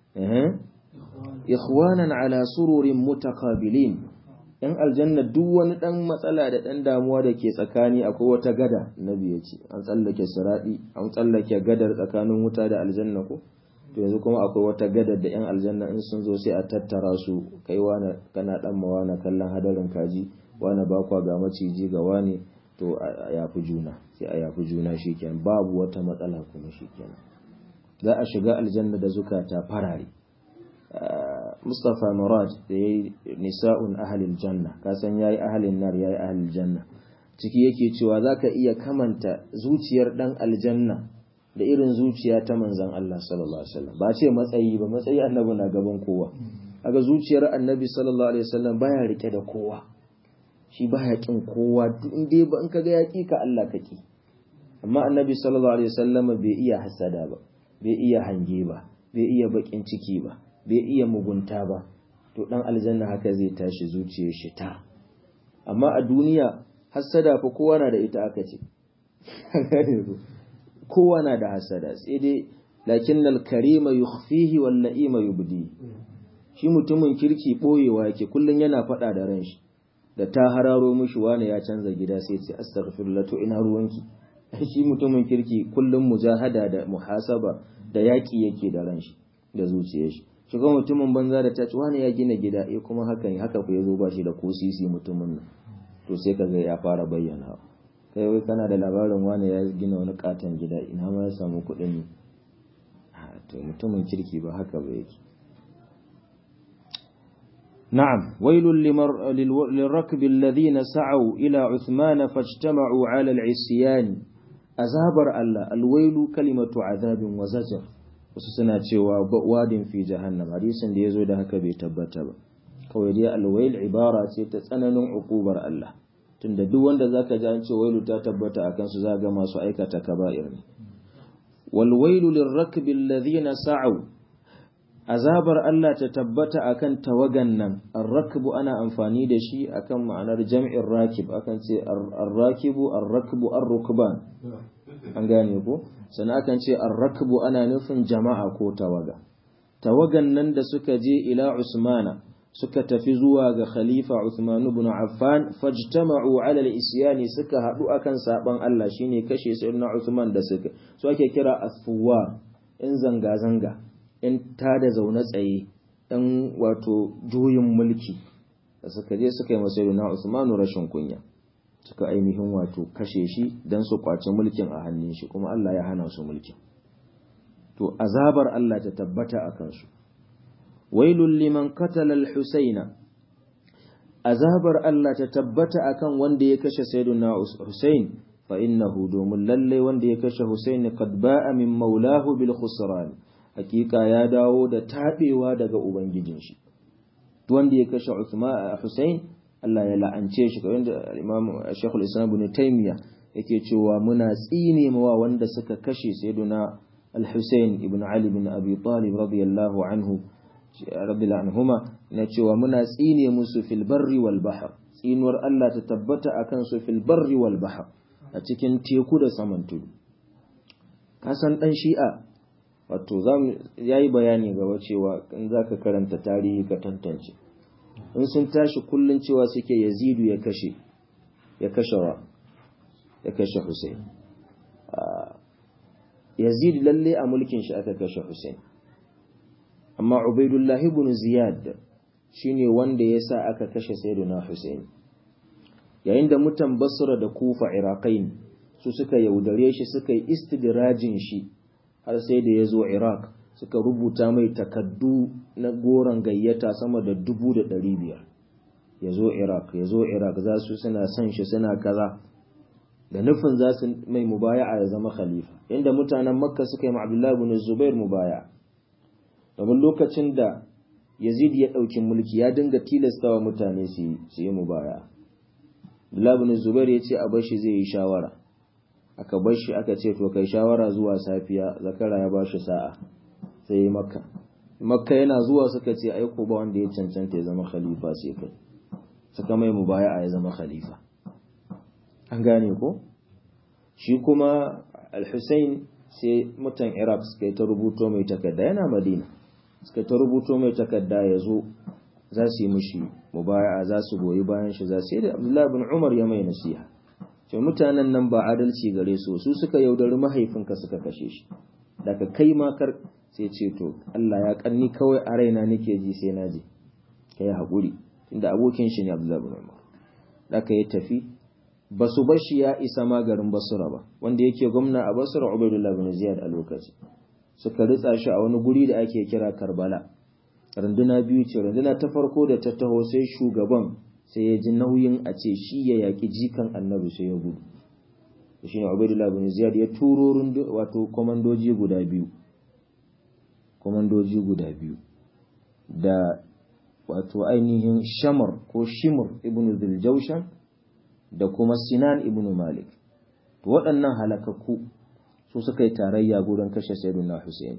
Ikhwanan ala sururin mutakabilin ‘yan aljanna duk wani ɗan matsala da ɗan damuwa da ke tsakani akwai wata gada, Nabi ya ce, an tsallake siraɗi, an tsallake gadar tsakanin wuta da aljanna ko? to yanzu kuma akwai wata gadar da yan aljanna in sun zo sai a tattara su kai wani kana dan ma wani kallon hadarin kaji wani bakwa ga maciji ga wani to a yafi juna sai a yafi juna shikenan babu wata matsala kuma shikenan za a shiga aljanna da zukata farare Mustapha Murad da yayi nisa'un ahlil janna ka san yayi ahlin nar yayi ahlil janna ciki yake cewa zaka iya kamanta zuciyar dan aljanna da irin zuciya ta manzan Allah sallallahu alaihi wasallam ba ce matsayi ba matsayi annabi na gaban kowa aga zuciyar annabi sallallahu alaihi wasallam baya rike da kowa shi baya kin kowa duk inda ba in kaga ya ka Allah kake amma annabi sallallahu alaihi wasallam bai iya hasada ba bai iya hange ba bai iya bakin ciki ba bai iya mugunta ba to dan aljanna haka zai tashi zuciyar shi ta amma a duniya hasada fa kowa na da ita aka ce kowa na da hasada sai dai lakin al-karima yukhfihi wal la'ima yubdi shi mutumin kirki boyewa yake kullun yana faɗa da ran shi da ta hararo mishi wani ya canza gida sai ce astaghfirullah to ina ruwanki shi mutumin kirki kullum mujahada da muhasaba da yaƙi yake da ran shi da zuciyar shi shiga mutumin banza da ta ci wani ya gina gida eh kuma hakan haka ku yazo ba shi da ko sisi mutumin nan to sai kaga ya fara bayyana kai wai kana da labarin wani ya gina wani katon gida ina ma ya samu kuɗin ne to mutumin kirki ba haka ba yake نعم ويل لمر... للركب الذين سعوا إلى عثمان فاجتمعوا على العصيان أزابر الله الويل كلمة عذاب وزجر وسسنا cewa wadin fi jahannam hadisin da yazo da haka bai tabbata ba kawai dai alwail ibara ce ta tsananin ukubar Allah tunda duk wanda zaka ji an ce wailu ta tabbata akan su zaga masu aikata kaba'ir ne wal wailu lirrakbi alladhina sa'u azabar Allah ta tabbata akan tawagan nan arrakbu ana amfani da shi akan ma'anar jam'in rakib akan ce arrakibu arrakbu arrukban an gane ko sannan akan ce arrakbu ana nufin jama'a ko tawaga tawagan nan da suka je ila usmana suka tafi zuwa ga khalifa Uthman ibn Affan fajtama'u 'ala al-isyani suka hadu akan saban Allah shine kashe sayyidina Uthman da suka so ake kira asfuwa in zanga zanga in tada zaune tsaye dan wato juyin mulki da suka je suka yi masa sayyidina Uthman rashin kunya suka ainihin wato kashe shi dan su kwace mulkin a hannun shi kuma Allah ya hana su mulkin to azabar Allah ta tabbata akan su wailul liman qatala al-husaina azabar Allah ta tabbata akan wanda ya kashe sayyiduna Husain fa innahu domin lalle wanda ya kashe Husain qad ba'a min maulahu bil khusran hakika ya dawo da tabewa daga ubangijin shi wanda ya kashe Uthman Husain Allah ya la'ance shi kamar da Imam Sheikh al-Islam Ibn Taymiyyah yake cewa muna tsine mawa wanda suka kashe sayyiduna al-Husain ibn Ali ibn Abi Talib radiyallahu anhu radiyallahu anhuma na cewa muna tsine musu fil barri wal bahr tsinuwar Allah ta tabbata akan su fil barri wal bahr a cikin teku da saman tudu kasan dan shi'a wato zamu yayi bayani gaba cewa in zaka karanta tarihi ka tantance in sun tashi kullun cewa suke Yazidu ya kashe ya kashe wa ya kashe Hussein Yazid lalle a mulkin shi aka kashe Hussein amma Ubaidullahi ibn Ziyad shine wanda ya sa aka kashe Sayyidina Hussein yayin da mutan Basra da Kufa Iraqain su suka yaudare shi suka yi istidrajin shi har sai da ya zo Iraq suka rubuta mai takaddu na goron gayyata sama da dubu da ɗari biyar ya zo Iraq ya zo Iraq za su suna son shi suna kaza da nufin za su mai mubaya'a ya zama khalifa inda mutanen Makka suka yi ma Abdullahi ibn Zubair mubaya'a domin lokacin da yazid ya ɗauki mulki ya dinga tilastawa mutane su yi mubaya Abdullahi Zubair ya ce a bashi zai yi shawara aka bashi aka ce to kai shawara zuwa safiya zakara ya bashi sa'a sai yi makka makka yana zuwa suka ce aiko ba wanda ya cancanta ya zama khalifa sai kai suka mai mubaya ya zama khalifa an gane ko shi kuma al-Husayn sai mutan Iraq suka yi ta rubuto mai takarda yana Madina suka ta rubuto mai takarda ya zo za su yi mushi mubaya'a za su goyi bayan shi za su yi da Abdullahi bin Umar ya mai nasiha ce mutanen nan ba adalci gare su su suka yaudari mahaifinka suka kashe shi daga kai makar sai ce to Allah ya karni kawai a raina nake ji sai na je kai haƙuri inda abokin shi ne Abdullahi bin Umar daga ya tafi ba su bar shi ya isa ma garin Basra ba wanda yake gwamna a Basra Ubaidullah bin Ziyad a lokaci suka ritsa shi a wani guri da ake kira Karbala runduna biyu ce runduna ta farko da ta taho sai shugaban sai ya ji nauyin a ce shi ya yaki jikan annabi sai ya gudu shi ne Ubaidullah bin Ziyad ya turo wato komandoji guda biyu komandoji guda biyu da wato ainihin Shamar ko Shimr ibn Dhiljawshan da kuma Sinan ibn Malik to waɗannan halakakku su suka yi tarayya gurin kashe Sayyidina Hussein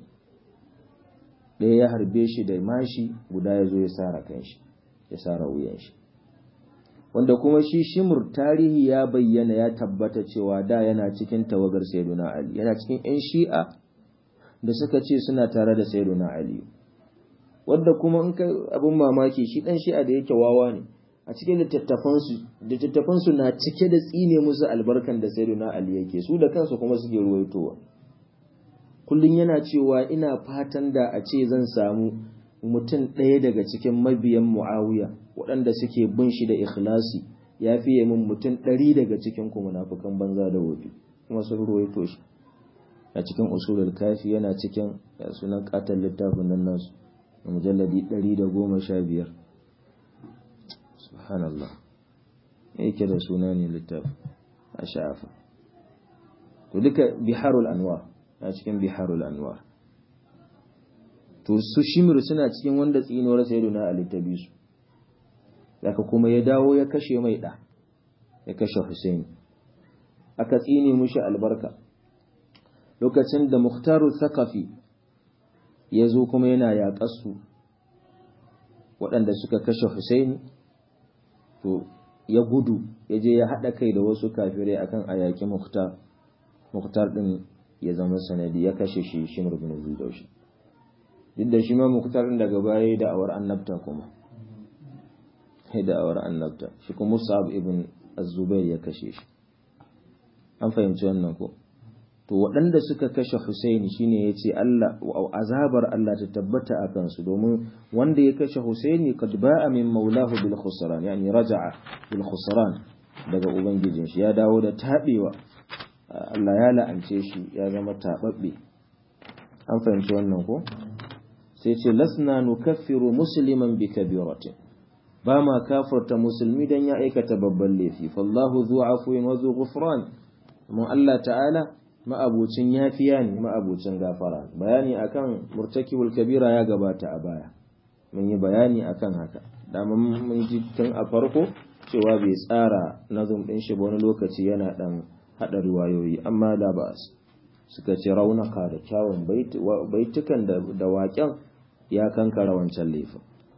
ɗaya ya harbe shi da mashi guda ya zo ya sara kanshi ya sara wuyan shi wanda kuma shi shimur tarihi ya bayyana ya tabbata cewa da yana cikin tawagar Sayyidina Ali yana cikin ƴan Shi'a da suka ce suna tare da Sayyidina Ali wadda kuma in ka abin mamaki shi dan shi'a da yake wawa ne a cikin littattafansu littattafansu na cike da tsine musu albarkan da sayyiduna ali yake su da kansu kuma suke ruwaitowa kullum yana cewa ina fatan da a ce zan samu mutum ɗaya daga cikin mabiyan mu'awiya waɗanda suke bin shi da ikhlasi ya fiye min mutum ɗari daga cikin ku munafukan banza da wofi kuma sun ruwaito shi a cikin usulul kafi yana cikin sunan katon littafin nan nasu mujalladi ɗari da goma sha biyar subhanallah yake da suna ne littafi a sha'afa to duka biharul anwar a cikin biharul anwar to su shimir suna cikin wanda tsinuwar sayyiduna ali ta bi su daga kuma ya dawo ya kashe mai da ya kashe husaini aka tsine mushi albarka lokacin da muhtaru thaqafi ya zo kuma yana yaƙar su waɗanda suka kashe husaini to ya gudu ya je ya haɗa kai da wasu kafirai akan a yaƙi muhtar muhtar ɗin ya zama sanadi ya kashe shi shimr bin zulaushi duk da shi ma muhtar ɗin daga baya da awar annabta kuma da awar annabta shi kuma musab ibn az-zubair ya kashe shi an fahimci wannan ko to waɗanda suka kashe Husaini shine yace Allah azabar Allah ta tabbata a kansu domin wanda ya kashe Husaini kad ba'a min maulahu bil khusran yani raja'a bil khusran daga ubangijin shi ya dawo da tabewa Allah ya la'ance shi ya zama tababbe an fahimci wannan ko sai ce lasna nukaffiru musliman bi kabiratin ba ma kafarta musulmi dan ya aikata babban laifi fallahu zu afwin wa zu ghufran mun Allah ta'ala ma'abucin yafiya ne ma'abucin gafara bayani akan murtakibul kabira ya gabata a baya mun yi bayani akan haka dama mun ji tun a farko cewa bai tsara nazum din shi ba wani lokaci yana dan hada riwayoyi amma da ba suka ce raunaka da kyawun baitukan da waƙen ya kankara wancan laifin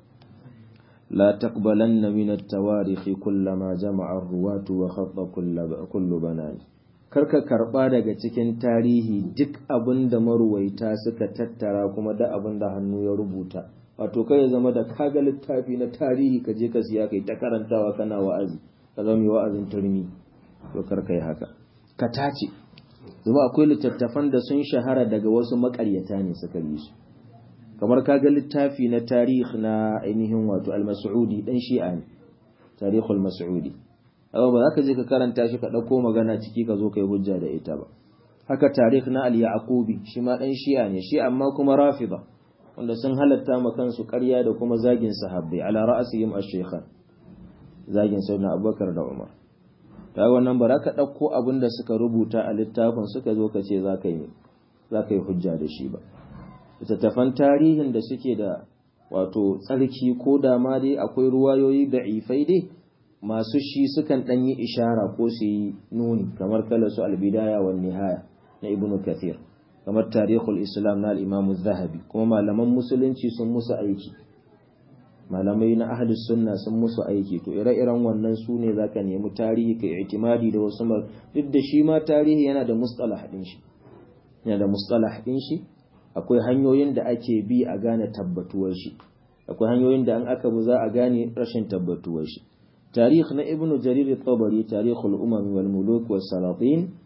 لا تقبلن من التواريخ كل ما جمع الرواة وخط كل كل بنان karka karba daga cikin tarihi duk abin da maruwaita suka tattara kuma da abin da hannu ya rubuta wato kai ya zama da kaga littafi na tarihi ka je ka siya kai ta karantawa kana wa'azi ka zama mai wa'azin turmi to karka yi haka ka tace zama akwai littattafan da sun shahara daga wasu makaryata ne suka yi su kamar kaga littafi na tarih na ainihin wato al-mas'udi dan shi'a ne tarihul mas'udi amma ba za ka je ka karanta shi ka ɗauko magana ciki ka zo ka yi hujja da ita ba haka tarih na al-yaqubi shi ma dan shi'a ne shi amma kuma rafida wanda sun halatta ma kansu ƙarya da kuma zagin sahabbai ala ra'asihim ash-shaykhan zagin sayyidina abubakar da umar ta wannan ba za ka ɗauko abin da suka rubuta a littafin suka zo ka ce za ka yi za ka yi hujja da shi ba littattafan tarihin da suke da wato tsarki ko da ma dai akwai ruwayoyi da ifai dai masu shi sukan ɗan yi ishara ko su yi nuni kamar kala su albidaya wa nihaya na ibn kathir kamar tarihul islam na al'imamu zahabi kuma malaman musulunci sun musu aiki malamai na ahlus sunna sun musu aiki to ire-iren wannan su ne za ka nemi tarihi ka itimadi da wasu duk da shi ma tarihi yana da mustalah ɗin shi yana da mustalah ɗin shi akwai hanyoyin da ake bi a gane tabbatuwar shi akwai hanyoyin da an aka bu za a gane rashin tabbatuwar shi tarikh na ibn jarir at-tabari tarikhul umam wal muluk was salatin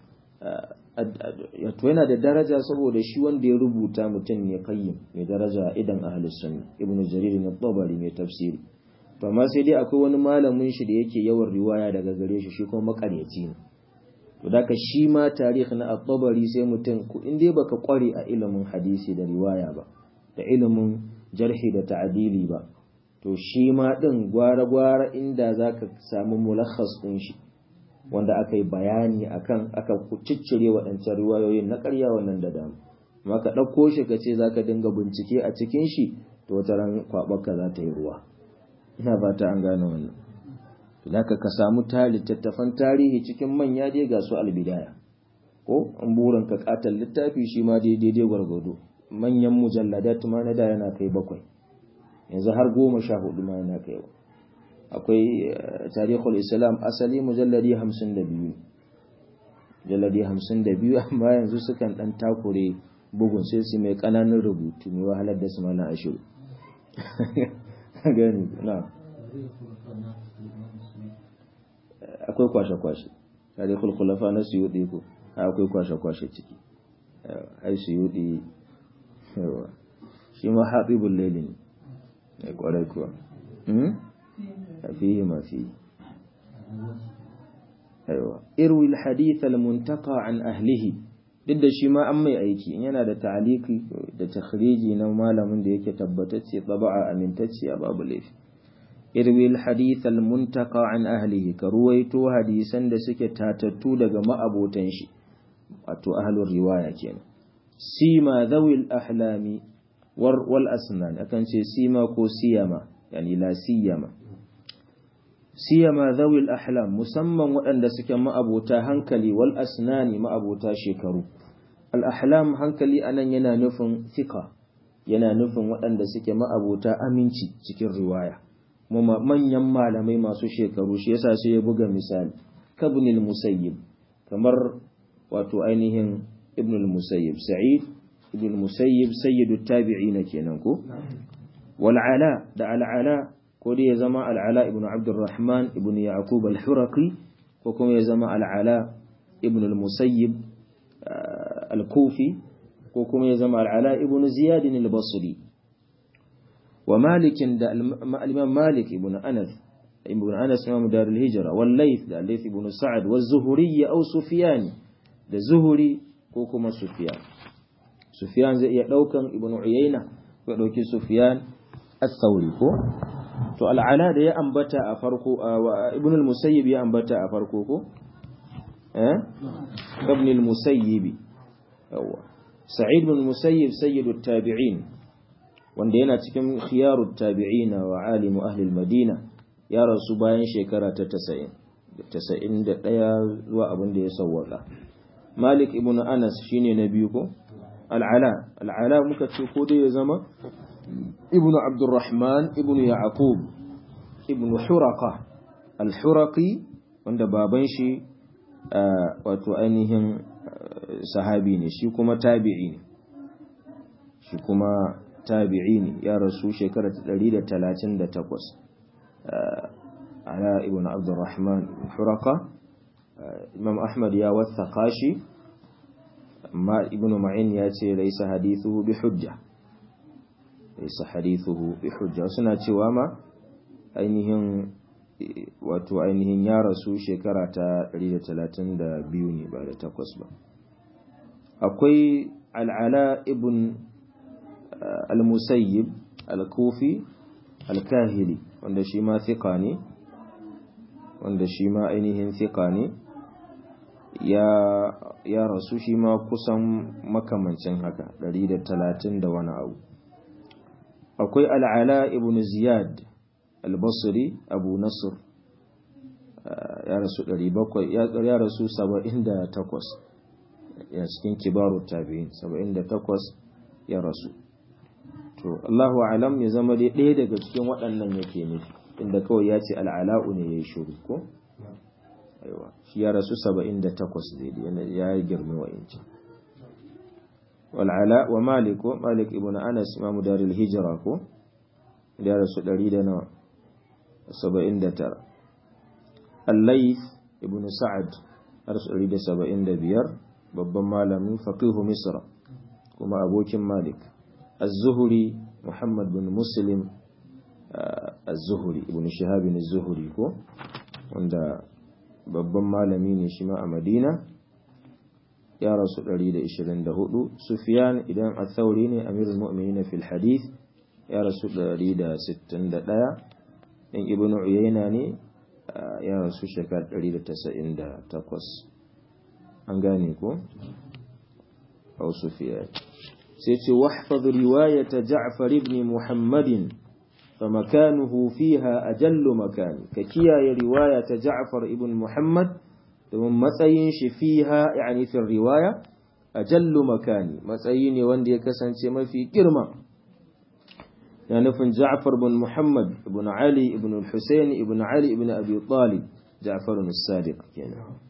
yana da daraja saboda shi wanda ya rubuta mutum ne kayyim mai daraja idan ahlus sunna ibn jarir at-tabari mai tafsiri to amma sai dai akwai wani malamin shi da yake yawan riwaya daga gare shi shi kuma makaryaci ne to da shi ma tarikh na at-tabari sai mutum in dai baka kware a ilimin hadisi da riwaya ba da ilimin jarhi da ta'dili ba to shi ma din gwara-gwara inda zaka samu mulakhas din shi wanda aka yi bayani akan aka ciccire waɗancan riwayoyin na ƙarya wannan da dama amma ka ɗauko shi ka ce zaka dinga bincike a cikin shi to wata ran kwaɓarka za ta yi ruwa ina fata an gane wannan Zaka ka samu littattafan tarihi cikin manya dai ga su albidaya ko an burin ka katal littafi shi ma daidai gwargwado manyan mujalladat ma na da yana kai bakwai yanzu har goma sha hudu ma yana kai akwai tarihul islam asali mujalladi hamsin da biyu mujalladi hamsin da biyu amma yanzu sukan dan takure bugun sai su mai kananan rubutu mai wahalar da su mana ashiru gani na akwai kwashe-kwashe tare kulkulafa na suyudi ko akwai kwashe-kwashe ciki ai suyudi yawa shi ma haɗibin laili ne ya ƙwarai kuwa a fiye ma fiye yawa irwil hadith al-muntaka an ahlihi duk da shi ma an mai aiki in yana da ta'aliki da takhriji na malamin da yake tabbatacce taba'a amintacce a babu laifi irwil hadith al-muntaka an ahlihi ka ruwaito hadisan da suke tatattu daga ma'abotan shi wato ahlur riwaya kenan sima zawil ahlami wal asnan akan ce sima ko siyama yani la siyama siyama zawil ahlam musamman waɗanda suke ma'abota hankali wal asnani ma'abota shekaru al ahlam hankali anan yana nufin fika yana nufin waɗanda suke ma'abota aminci cikin riwaya kuma manyan malamai masu shekaru shi yasa sai ya buga misali kabnil musayyib kamar wato ainihin ibn al-musayyib sa'id ibn al-musayyib sayyidu tabi'in kenan ko wal ala da al ala ko dai ya zama al ala ibn abdurrahman ibn yaqub al-huraqi ko kuma ya zama al ala ibn al-musayyib al-kufi ko kuma ya zama al ala ibn ziyad al-basri wa malik da al-imam malik ibn anas ibn anas imam dar al-hijra wal layth da layth ibn sa'd wa az-zuhri aw sufyan da zuhuri ko kuma Sufyan. Sufyan zai iya ɗaukan Ibn Uyayna ko ɗauki Sufyan al-Thawri ko? To al'ala da ya ambata a farko Ibn al-Musayyib ya ambata a farko ko? Eh? Ibn al-Musayyib. Yawwa. Sa'id ibn al-Musayyib sayyidu tabi'in wanda yana cikin khiyaru tabi'in wa alimu ahli al-Madina ya rasu bayan shekara ta 90 91 zuwa abin da ya sawwaka. Malik ibn Anas shine na biyu ko Al'ala Al'ala muka ce ko dai ya zama Ibn Abdurrahman ibn Yaqub ibn Huraqa Al-Huraqi wanda baban shi wato ainihin sahabi ne shi kuma tabi'i ne shi kuma tabi'i ne ya rasu shekara 138 ala ibn Abdurrahman ibn Huraqa Imam Ahmad ya wathaka shi amma Ibn Ma'in ya ce laisa hadithuhu bi hujja laisa hadithuhu bi hujja suna cewa ma ainihin wato ainihin ya rasu shekara ta 132 ne ba da takwas ba akwai al'ala ibn al-musayyib al-kufi al-kahili wanda shi ma thika ne wanda shi ma ainihin thika ne ya rasu shi ma kusan makamancin haka 130 da wani abu akwai al'ala ibn ziyad al-basri abu nasr ya rasu 700 ya rasu 78 ya cikin kibaru tabi'in 78 ya rasu to Allahu alam ya zama dai ɗaya daga cikin waɗannan yake nufi inda kawai ya ce al'ala'u ne ya yi shuru ko aiwa shi ya rasu 78 daidai ya yi girme wa inci wal'ala wa malik ko malik ibn anas imamu daril hijira ko da ya rasu 179 al-layth ibn sa'ad rasu 175 babban malamin faqihu misra kuma abokin malik az-zuhri muhammad bin muslim az-zuhri ibn shihab az-zuhri ko wanda babban malami ne shi ma a madina ya rasu 124 sufyan idan athauri ne amirul mu'minin fil hadith ya rasu 161 in ibn uyayna ne ya rasu shekar 198 an gane ko au sufyan sai ce wahfaz riwayata ja'far ibn muhammadin فمكانه فيها أجل مكان ككيا رواية جعفر ابن محمد domin matsayin shi fiha yani fi riwaya ajallu makani matsayi ne wanda ya kasance mafi girma ya nufin Ja'far bin Muhammad ibn Ali ibn Hussein ibn Ali ibn Abi Talib Ja'far as-Sadiq kenan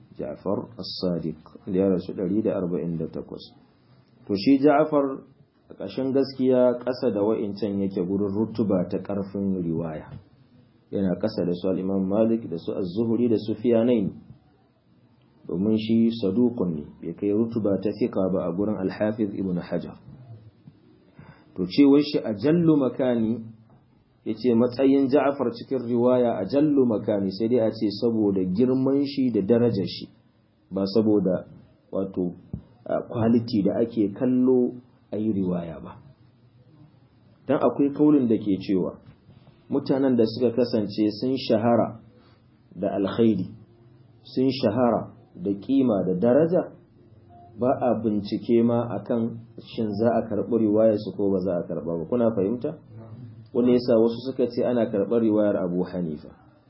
Ja'far as-Sadiq da ya rasu 148 to shi Ja'far a ƙashin gaskiya ƙasa da wa'incan yake gurin rutuba ta ƙarfin riwaya yana ƙasa da su al'imam malik da su az-zuhri da su fiyanain domin shi saduqun ne bai kai rutuba ta fiqa ba a gurin al-hafiz ibn hajar to cewar shi a jallu makani yace matsayin ja'far cikin riwaya a jallu makani sai dai a ce saboda girman shi da darajar shi ba saboda wato quality da ake kallo a yi riwaya ba dan akwai kaulin da ke cewa mutanen da suka kasance sun shahara da alkhairi sun shahara da kima da daraja ba a bincike ma akan shin za a karɓi riwayar su ko ba za a karɓa ba kuna fahimta wanda yasa wasu suka ce ana karɓar riwayar Abu Hanifa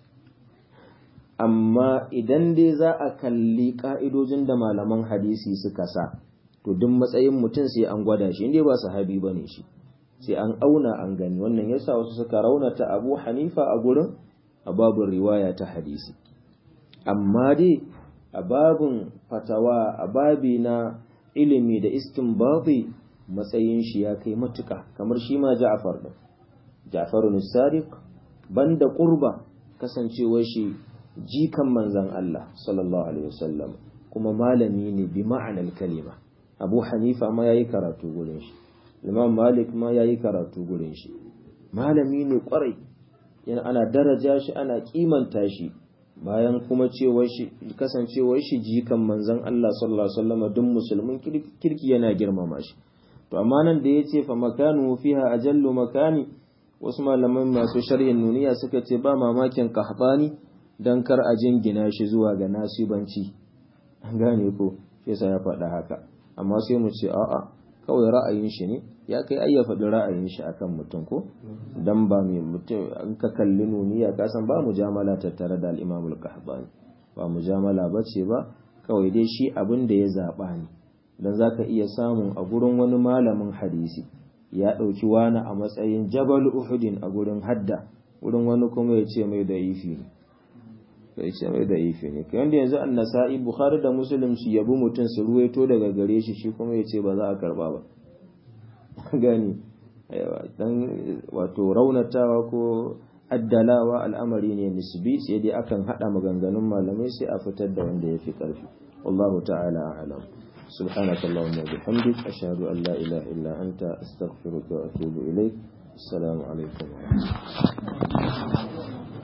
amma idan dai za a kalli ka'idojin da malaman hadisi suka sa to duk matsayin mutum sai an gwada shi inda ba sahabi bane shi sai an auna an gani wannan yasa wasu suka raunata Abu Hanifa a gurin a babin riwaya ta hadisi amma dai a babin fatawa a babi na ilimi da istinbati matsayin shi ya kai matuka kamar shi ma Ja'far din Ja'far sadiq banda qurba kasancewar shi jikan manzon Allah sallallahu alaihi wasallam kuma malami ne bi ma'anar kalima Abu Hanifa ma yayi karatu gurin shi Imam Malik ma yayi karatu gurin shi malami ne kwarai yana ana daraja shi ana kimanta shi bayan kuma cewar shi kasancewar shi jikan manzon Allah sallallahu alaihi wasallam duk musulmin kirki yana girmama shi to amma nan da yace fa makanu fiha ajallu makani wasu malaman masu sharhin nuniya suka ce ba mamakin kahbani dan kar a jingina shi zuwa ga nasibanci an gane ko shi yasa ya faɗa haka amma sai mu ce a'a kawai ra'ayin shi ne ya kai ai ya faɗi ra'ayin shi akan mutum ko dan ba mai mutum an ka kalli nuniya ka san ba mujamala tattare da al-Imam al-Qahtani ba mujamala bace ba kawai dai shi abin da ya zaba ne dan zaka iya samun a gurin wani malamin hadisi ya ɗauki wani a matsayin Jabal Uhudin a gurin hadda wurin wani kuma ya ce mai da'ifi ne ya ce mai da'ifi ne kai wanda yanzu an-Nasa'i Bukhari da Muslim su yabi mutum su ruwaito daga gare shi shi kuma ya ce ba za a karba ba gani dan wato raunatawa ko addalawa al'amari ne nisbi sai dai akan hada maganganun malamai sai a fitar da wanda ya fi karfi wallahu ta'ala a'lam سبحانك اللهم وبحمدك أشهد أن لا إله إلا أنت أستغفرك وأتوب إليك السلام عليكم ورحمة الله